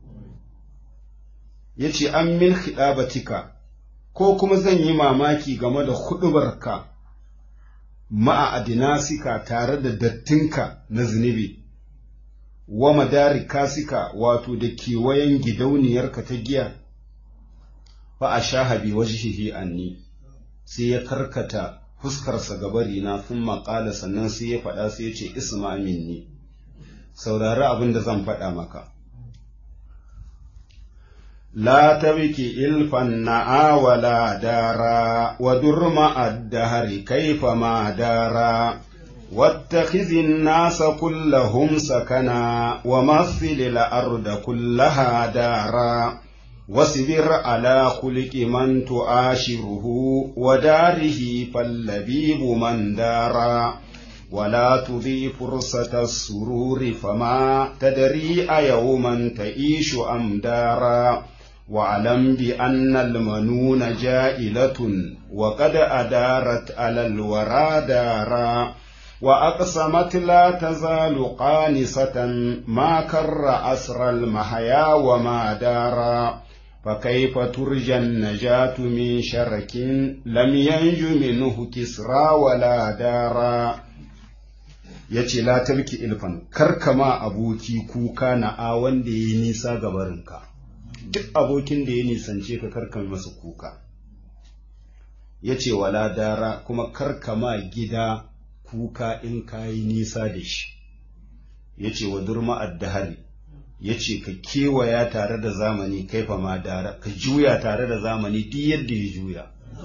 ya ce an min hidabatika ko kuma zan yi mamaki game da hudubarka ma'a adinasika tare da dattinka na zunubi wa madari kasika wato da kewayen gidauniyarka ta giya fa a shahabi wajhihi anni sai ya karkata fuskarsa gabari na sun maƙala sannan sai ya faɗa sai ya ce isma minni saurari abin da zan faɗa maka لا تبكي إلفا نعا ولا دارا ودر مع الدهر كيفما دارا واتخذ الناس كلهم سكنا ومثل الأرض كلها دارا واصبر على خلق من تعاشره وداره فاللبيب من دارا ولا تضي فرصة السرور فما تدري أيوما تعيش أم دارا واعلم بأن المنون جائلة وقد أدارت على الورى دارا وأقسمت لا تزال قانصة ما كر أسر المحيا وما دارا فكيف ترجى النجاة من شرك لم ينج منه كسرى ولا دارا yace la tabki ilfan karkama aboki kuka na a wanda ya nisa gabarinka duk abokin da ya nisance ka karkama masa kuka yace wala dara kuma karkama gida kuka in kayi nisa da shi yace wa durma addahari ya ce ka kewaya tare da zamani kaifa ma dara ka juya tare da zamani duk yadda ya juya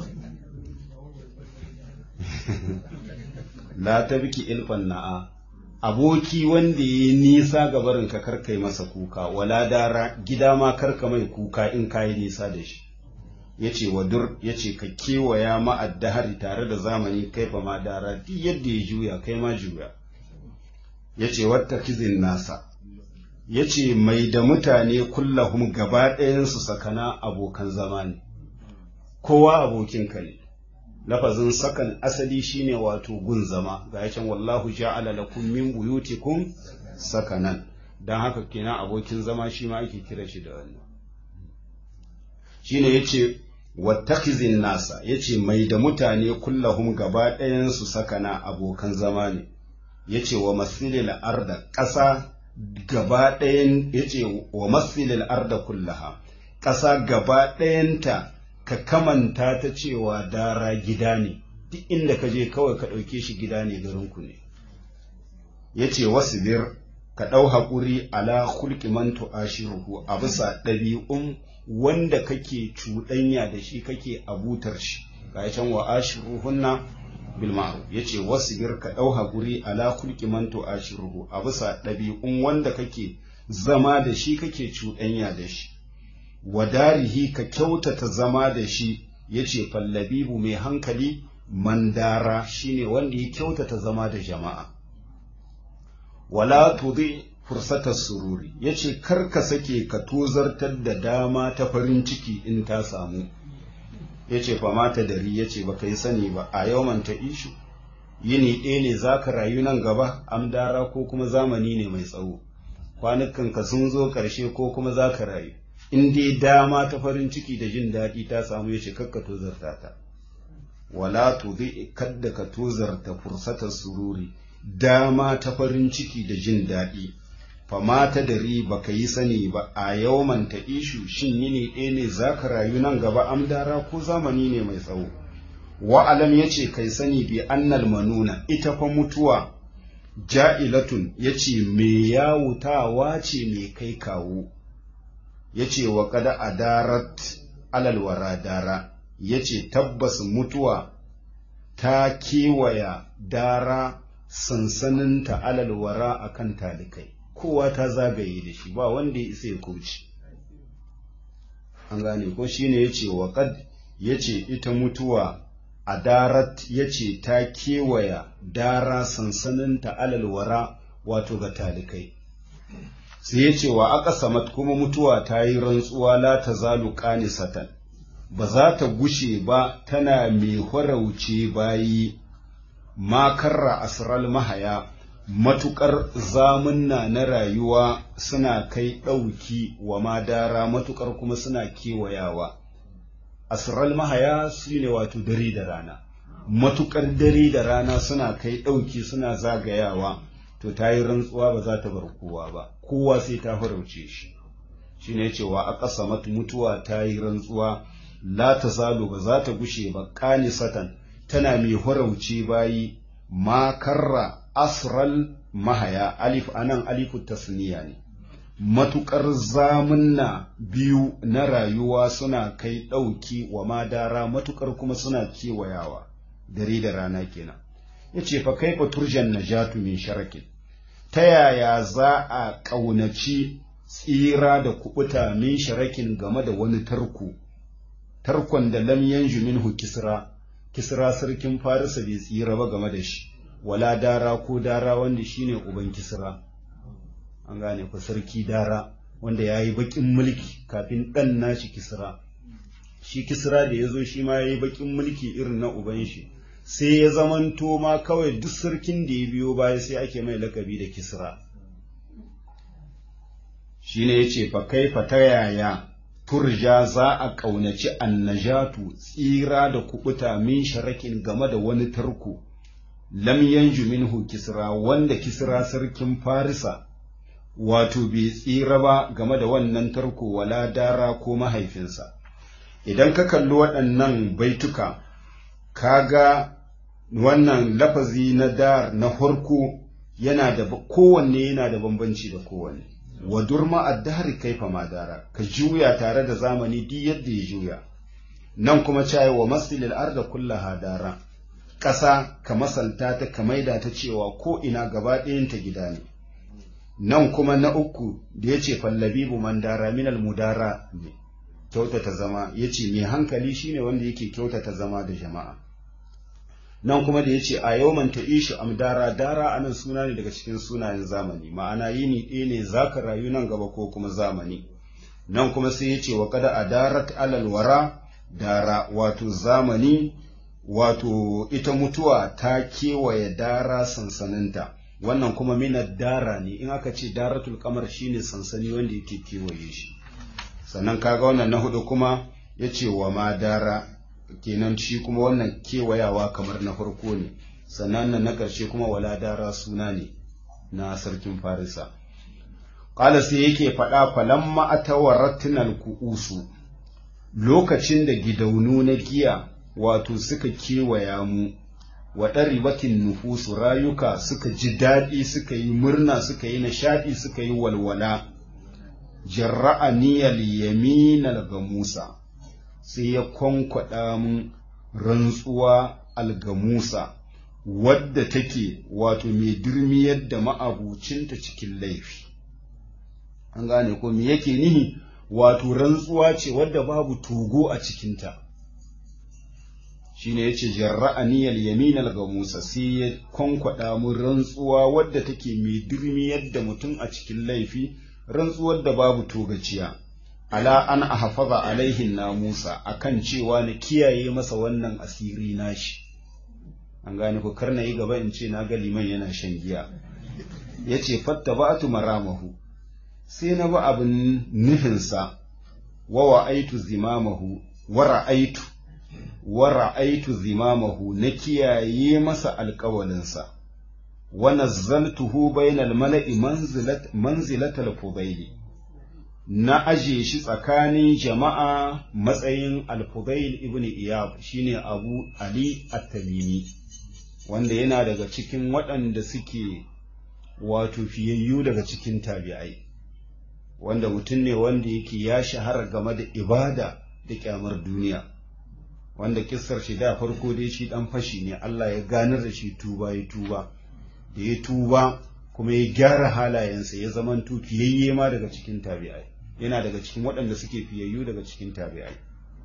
la ta biki ilfan na'a aboki wanda ya nisa ga barin ka karkai masa kuka wala dara gida ma karka mai kuka in kayi nisa da shi ya ce wadur ya ce ka kewaya ma'addahari tare da zamani kaifa ma dara duk yadda ya juya kai ma juya ya ce wata kizin nasa ya ce mai da mutane kullahum gaba ɗayansu sakana abokan zama ne kowa abokinka ne lafazin sakan asali shine wato gun zama ga can wallahu ja'ala lakum min buyutikum sakanan dan haka kenan abokin zama shi ma ake kira shi da wannan shine yace wattakhizin nasa yace mai da mutane kullahum gaba ɗayansu sakana abokan zama ne yace wa masilil arda ƙasa gaba ɗayan ya ce wa masilil arda kullaha ƙasa gaba ɗayanta ka kamanta ta cewa dara gida ne duk inda ka je kawai ka ɗauke shi gida ne garinku ne ya ce wasu bir ka ɗau haƙuri ala hulki man tu'ashiruhu a bisa ɗabi'un wanda kake cuɗanya da shi kake abutar shi ga can wa ashiruhunna bil ma'ruf yace wasbir ka dau hakuri ala kulki man tu'ashiruhu a bisa ɗabi'un wanda kake zama da shi kake cuɗanya da shi wadarihi ka kyautata zama da shi yace fallabibu mai hankali mandara shine wanda ya kyautata zama da jama'a wala tudi fursatar sururi yace kar ka sake ka tozartar da dama ta farin ciki in ta samu ya ce fa mata dari ya ce baka yi sani ba a yawman ta ishu yini ɗaya ne za ka rayu nan gaba amdara ko kuma zamani ne mai tsawo kwanukan ka sun zo ƙarshe ko kuma za ka rayu in dai dama ta farin ciki da jin daɗi ta samu ya ce kakka tozarta ta wala tuzi kadda ka tozarta fursatar sururi dama ta farin ciki da jin daɗi fama ta dari baka yi sani ba a yawman ta ishu shin yini ɗaya ne za ka rayu nan gaba amdara ko zamani ne mai tsawo wa'alam ya ce kai sani bi annal manuna ita fa mutuwa ja'ilatun ya ce me yawutawa ce mai kai kawo ya ce wa kada adarat alalwara dara ya ce tabbas mutuwa ta kewaya dara sansaninta alalwara a kan talikai kowa ta zagaye da shi ba wanda ya isa ya kauce an gane ko shine ya ce wa kad ya ce ita mutuwa a darat ya ce ta kewaya dara sansaninta alalwara wato ga talikai sai ya ce wa aka samat kuma mutuwa ta yi rantsuwa la ta zalu satan ba za ta gushe ba tana mai horauce bayi makarra asral mahaya matuƙar zamunna na rayuwa suna kai ɗauki wa madara matuƙar kuma suna kewayawa asral mahaya su ne wato dare da rana matuƙar dare da rana suna kai ɗauki suna zagayawa to ta yi rantsuwa ba za ta bar kowa ba kowa sai ta farauce shi shi ne cewa a ƙasa mutuwa ta yi rantsuwa la ta zalo ba za ta gushe ba ƙani satan tana mai farauce bayi ma karra asral mahaya alif anan alifu tasniya ne matuƙar zamunna biyu na rayuwa suna kai ɗauki wa madara matuƙar kuma suna kewayawa dare da rana kenan ya ce fa kaifa turjan najatu min sharakin ta yaya za a ƙaunaci tsira da kuɓuta min sharakin game da wani tarko tarkon da lam yanju minhu kisra kisra sarkin farisa bai tsira ba game da shi wala dara ko dara wanda shine uban kisra an gane ku sarki dara wanda ya yi baƙin mulki kafin ɗan nashi kisra shi kisra da ya zo shi ma ya yi baƙin mulki irin na uban shi sai ya zamanto ma kawai duk sarkin da ya biyo baya sai ake mai lakabi da kisra shi ne ya ce fa kai fa ta yaya turja za a ƙaunaci annajatu tsira da kuɓuta min sharakin game da wani tarko lam yanju minhu kisra wanda kisra sarkin farisa wato bai tsira ba game da wannan tarko wala dara ko mahaifinsa idan ka kalli waɗannan baituka kaga wannan lafazi na dar na farko yana da kowanne yana da bambanci da kowanne wa durma addahri kaifa ma dara ka juya tare da zamani duk yadda ya juya nan kuma cayi wa masilil arda kullaha dara ƙasa ka masalta ta ka maida ta cewa ko ina gaba ɗayanta gida ne nan kuma na uku da ya ce fallabibu man dara minal mudara ne kyautata zama ya ce mai hankali shine wanda yake kyautata zama da jama'a nan kuma da ya ce a yau man ishi amdara dara anan suna ne daga cikin sunayen zamani ma'ana yini ɗaya ne za ka rayu nan gaba ko kuma zamani nan kuma sai ya ce wa kada a darat alal wara dara wato zamani wato ita mutuwa ta kewaye dara sansaninta wannan kuma minar dara ne in aka ce daratul kamar shine sansani wanda yake kewaye shi sannan kaga wannan na hudu kuma ya ce wa ma dara kenan shi kuma wannan kewayawa kamar na farko ne sannan nan na ƙarshe kuma wala dara suna ne na sarkin farisa ƙala sai yake faɗa falamma atawarattinal ku'usu lokacin da gidaunu na giya wato suka kewaya mu wa ɗaribatin nufusu rayuka suka ji daɗi suka yi murna suka yi nishaɗi suka yi walwala jarra'a niyal yaminal gamusa sai ya kwankwaɗa mun rantsuwa algamusa wadda take wato mai dirmiyar da ma'abucinta cikin laifi an gane ko me yake nihi wato rantsuwa ce wadda babu togo a cikinta shine yace jarra'a niyal yaminal gamusa sai ya kwankwada mun rantsuwa wadda take mai dirmi yadda mutum a cikin laifi rantsuwar da babu togaciya ala an ahfaza alaihin namusa akan cewa na kiyaye masa wannan asiri nashi an gane ko karna yi gaba in ce na ga liman yana shan giya yace fattaba'tu maramahu sai na ba abin nufinsa wa wa'aitu zimamahu wa ra'aitu wa ra'aitu zimamahu na kiyaye masa alƙawalinsa wa nazzaltuhu bainal mala'i manzilat manzilatal fudaili na aje shi tsakanin jama'a matsayin al-fudail ibn iyab shine abu ali at-tamimi wanda yana daga cikin waɗanda suke wato fiyayyu daga cikin tabi'ai wanda mutum ne wanda yake ya shahara game da ibada da kyamar duniya wanda kissar shi da farko dai shi dan fashi ne Allah ya ganar da shi tuba ya tuba da ya tuba kuma ya gyara halayensa ya zaman fiyayye ma daga cikin tabi'ai yana daga cikin waɗanda suke fiyayyu daga cikin tabi'ai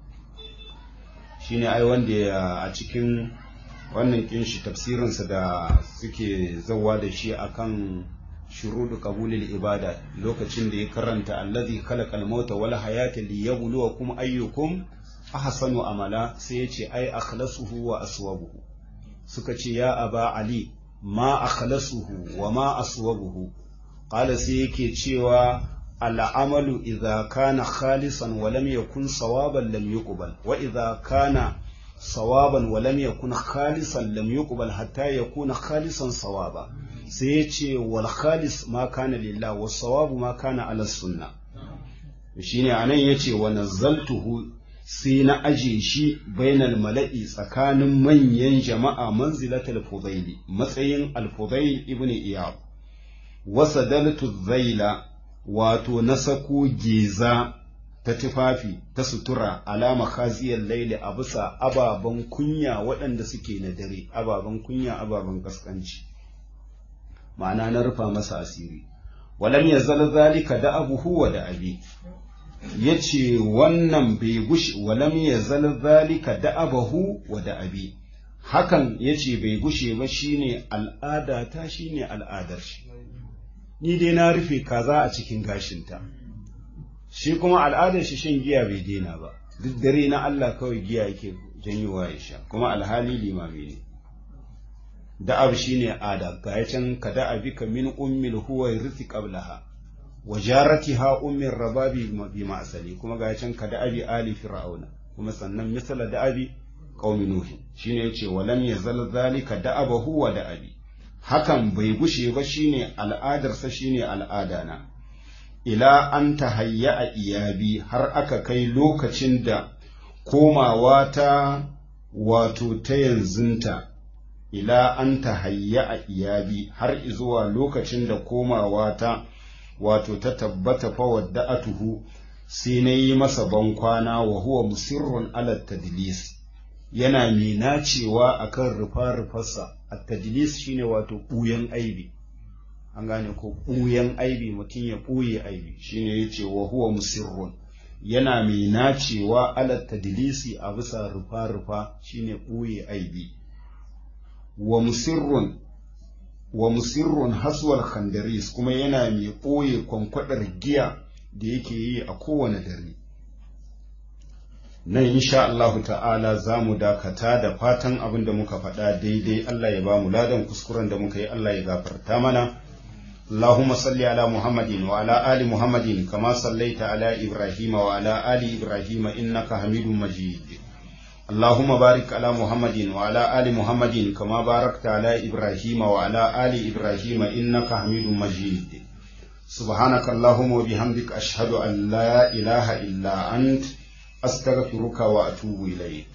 shine ai wanda a cikin wannan kinshi tafsirinsa da suke zawa da shi akan shurudu qabulil ibada lokacin da ya karanta allazi khalaqal mauta wal hayata liyabluwakum ayyukum ahsanu amala sai ya ce ai akhlasuhu wa aswabuhu suka ce ya aba ali ma akhlasuhu wa ma aswabuhu qala sai yake cewa al'amalu idza kana khalisan wa lam yakun sawaban lam yuqbal wa idza kana sawaban wa lam yakun khalisan lam yuqbal hatta yakuna khalisan sawaba sai ya ce wal khalis ma kana lillah was sawabu ma kana ala sunna shine anan yace wa nazzaltuhu sai na aje shi bainal mala'i tsakanin manyan jama'a manzilatul fudaili matsayin al-fudail ibn iyab wa sadaltu zaila wato na sako geza ta tufafi ta sutura alama khaziyar laili a bisa ababen kunya waɗanda suke na dare ababen kunya ababen kaskanci ma'ana na rufa masa asiri walam ya zala zalika da abu huwa da abi ya ce wannan bai gushi walam ya zala zalika da abahu wa da abi hakan ya ce bai gushe ba shine al'ada ta shine al'adar shi ni dai na rufe kaza a cikin gashinta shi kuma al'adar shi shan giya bai daina ba duk dare na Allah kawai giya yake janyowa ya sha kuma alhali limami ne da'ab shine ada ga can ka da'abi ka min ummil huwa rizqi qablaha wa jaratiha ummir rababi bi ma'sali kuma ga can ka da'abi ali fir'auna kuma sannan misala da'abi qaumi nuh shine yace walam yazal zalika da'abahu wa da'abi hakan bai gushe ba shine al'adarsa shine al'adana ila an tahayya a iyabi har aka kai lokacin da komawa ta wato ta yanzunta ila an tahayya a iyabi har zuwa lokacin da komawa ta wato ta tabbata fa wadda atuhu sai na yi masa bankwana wa huwa musirrun ala tadlis yana mai nacewa akan rufa-rufarsa a tadlis shine wato ɓuyan aibi an gane ko ɓuyan aibi mutum ya ɓuye aibi shine ya ce wa huwa musirrun yana mai nacewa ala tadlisi a bisa rufa-rufa shine ɓuye aibi wa musirrun wa musirrun haswal khandaris kuma yana mai ɓoye kwankwadar giya da yake yi a kowane dare nan insha Allah ta'ala za mu dakata da fatan abin da muka faɗa daidai Allah ya ba mu ladan kuskuren da muka yi Allah ya gafarta mana اللهم صل على محمد وعلى آل محمد كما صليت على إبراهيم وعلى آل إبراهيم إنك حميد مجيد اللهم بارك على محمد وعلى آل محمد كما باركت على إبراهيم وعلى آل إبراهيم إنك حميد مجيد سبحانك اللهم وبحمدك أشهد أن لا إله إلا أنت أستغفرك وأتوب إليك